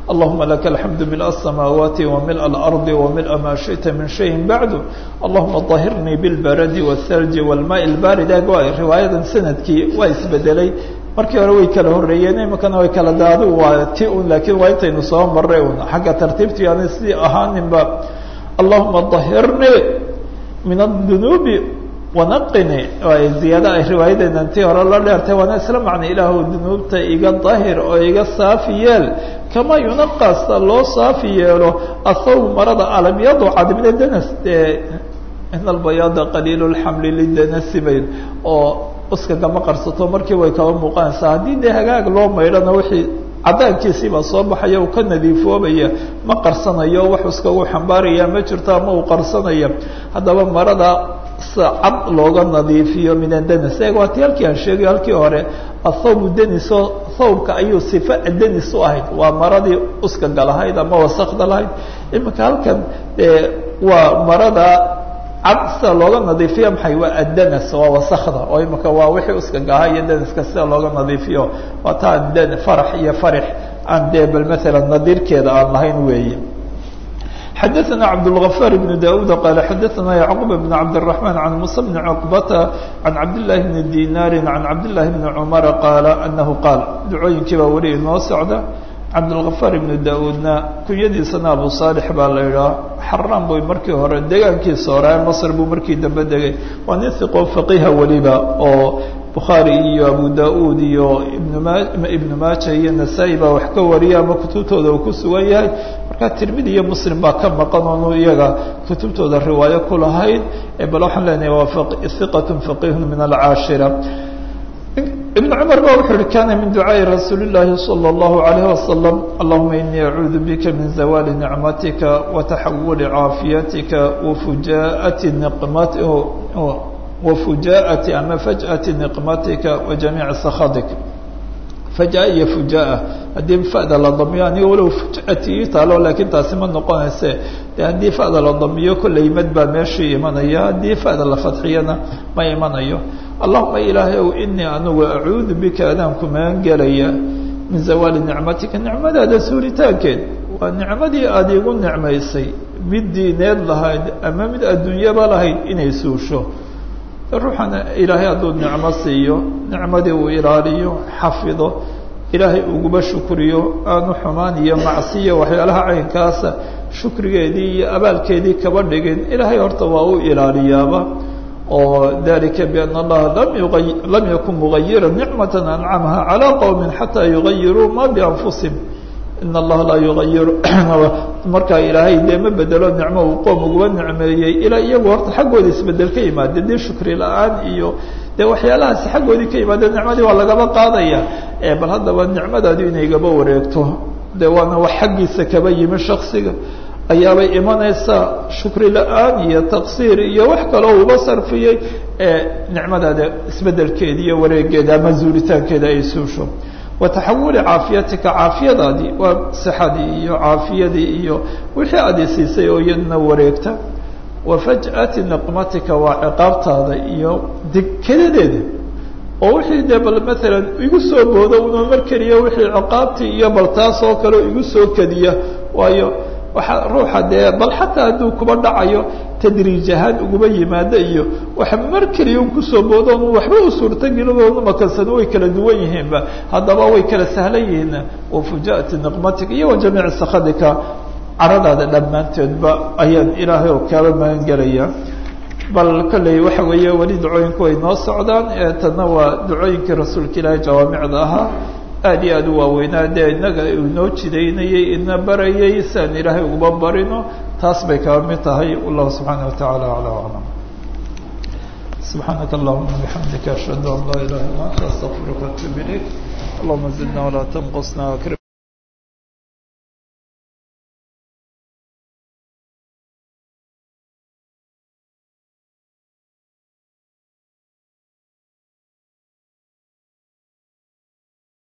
allahuma laka alxamdu mil الsamaawaati wamil اlarضi wamil ma shiئta min shayin bacdu allahuma طahirnii biاlbaradi wالthalji wاlmaء اlbarid ag riwaayadan sanadkii waa isbedelay markii hore way kala horeeyeen imakana way kala daadu waa ti un laakiin waa intaynu soo maray un xagga tartiibti aan sidii ahaaninba allahuma طahirnii min الdunuubi wanaqini ziyaada ay riwaayadeedan tii hore la dheertay waana isla macnay ilaahu dunuubta iga dahir oo iga saafi yeel kama yunaqasta loo saafi yeelo athawb marada alabyadu cadmina danas dee in albayaada qaliil lxamli lidanasi bayd oo uskagama qarsato markii way kaba muuqanaysaa haddii dee hagaag loo maydhana wixii cadaankiisiibaa soo baxaya uu ka nadiifoobaya ma qarsanayo wax uskagu xambaaraya ma jirto ama uu qarsanaya haddaba marada cad looga nadiifiyo min adanis eeg waa ti halkii aan sheegay halkii hore athawbu deniso thawbka ayuu sifa denis u ahayd waa maradii uskaga lahayd ama wasakda lahayd iminka halkan waa marada cad sida looga nadiifiyo maxay waa addanas waa wasakda oo imika waa wixii uskaga ahaa iyo deniska sida looga nadiifiyo waa taa d farax iyo farix aan dee bal maala nadiirkeeda aan lahayn weeye xadaثna cabdالغفاr بن daud qال xadaثna yعqوب بن cabdالرحمن عan muسى بن cقبةa عan cabdاللahi بن dinاri عan cabdاللahi بن cmر qاal أنahu qaal ducooyinkii baa weli inoo socda cabdالغفاr بن daudna kunyadiisana abu صالح baa la idhaha xaraan bu markii hore deegaankiisa hore mصr buu markii dambe degay waa nin iqo فaqiha weliba oo bukhaari iyo abu da-uud iyo ibnma ibnu maaja iyo nasaa-i baa wax ka wariya ama kutubtooda uu ku sugan yahay marka tirmidi iyo muslim baa ka maqan oonu iyaga kutubtooda riwaayo ku lahayd bal waxaan leenahay waa hiqat faqihun min alcaashira ibn cumar ba wuxuu uhi kana min ducaaءi rasuuli اllahi salى اllahu عalayh wasalam allahuma inii acuudu bika min zawali nicmatika wataxawuli caafiyatika wafujaati niqmat wafujaati ama fajأati niqmatika wajamiici sakhadik faja iyo fujaa haddii fada la damiyo aniga walow fujati ii taalo laakiin taasi ma noqonayse de haddii fada la damiyo kolley mad baa meeshii imanaya haddii fada la fadxiyana ma imanayo allahuma ilaahay ow inii anigu acuudu bika adaan ku magan gelaya min zawaali nicmatika nicmadaada suuritaankeed waa nicmadii aada igu nicmaysay mid diineed lahayd ama mid adduunyaba lahayd inay suusho ruuxana ilaahay hadduu nicmo siiyo nicmadii uu ilaaliyo xafido ilaahay uguba shukriyo aanu xumaan iyo macsiyo waxyaalaha caynkaasa shukrigeedii iyo abaalkeedii kaba dhigin ilaahay horta waa u ilaaliyaaba oo dalika biana allaha lam yuay lam yakun mugayira nicmata ancamaha calى qowmi xataa yugayiruu ma bianfusihim in allaha laa yugayiru markaa ilaahay dee ma bedelo nicmo uu qoom uguba nicmeeyey ilaa iyagu horta xaggooda isbedel ka yimaade dee shukri la-aan iyo dee waxyaalahaasi xaggoodii ka yimaadeen nicmadii waa lagaba qaadaya bal haddaba nicmadaadu inay gaba wareegto de waana wax xaggiisa kaba yimi shaksiga ayaabay imanaysaa shukri la-aan iyo taqsiir iyo wax kaloo uba sarfiyey nicmadaada isbedelkeeda iyo wareegeeda ama zuuritaankeeda ay suusho wataxawuli caafiyatika caafiyadaadii waa sixadii iyo caafiyadii iyo wixii aad isiisay oo iyadna wareegta wa faj'ati niqmatika waa ciqaabtaada iyo dekadadeeda oo wixii dee bal maalan igu soo boodo una mar keliya wixii ciqaabtii iyo bal taas oo kale igu soo kediya waayo waxaa ruuxa dee bal xataa hadduu kuba dhacayo tadriij ahaan uguba yimaado iyo waxa mar keliya un kusoo boodoon waxba u suurtagelin makansan way kala duwan yihiinba haddaba way kala sahlan yihiin wafujaati niqmatika iyo wa jamiici sakadika caradaada dhammaanteedba ayaan ilaahay oo kaaba magan gelaya bal kolley waxa weeye weli ducooyinku way noo socdaan tanna waa ducooyinkii rasuulka ilaahay jawaamicda ahaa aad iyo aad u waaweynaa dee inaga inoo jidaynayey ina barayay si aan ilaahay uguba barino taas bay kaba mid tahay wallahu subxaana watacaala acla aclam subxaanaka allahuma bixamdika ashhadu an laa ilaha illa anta astaqfiruka atub ilayk allahuma zidna walaa tanqusna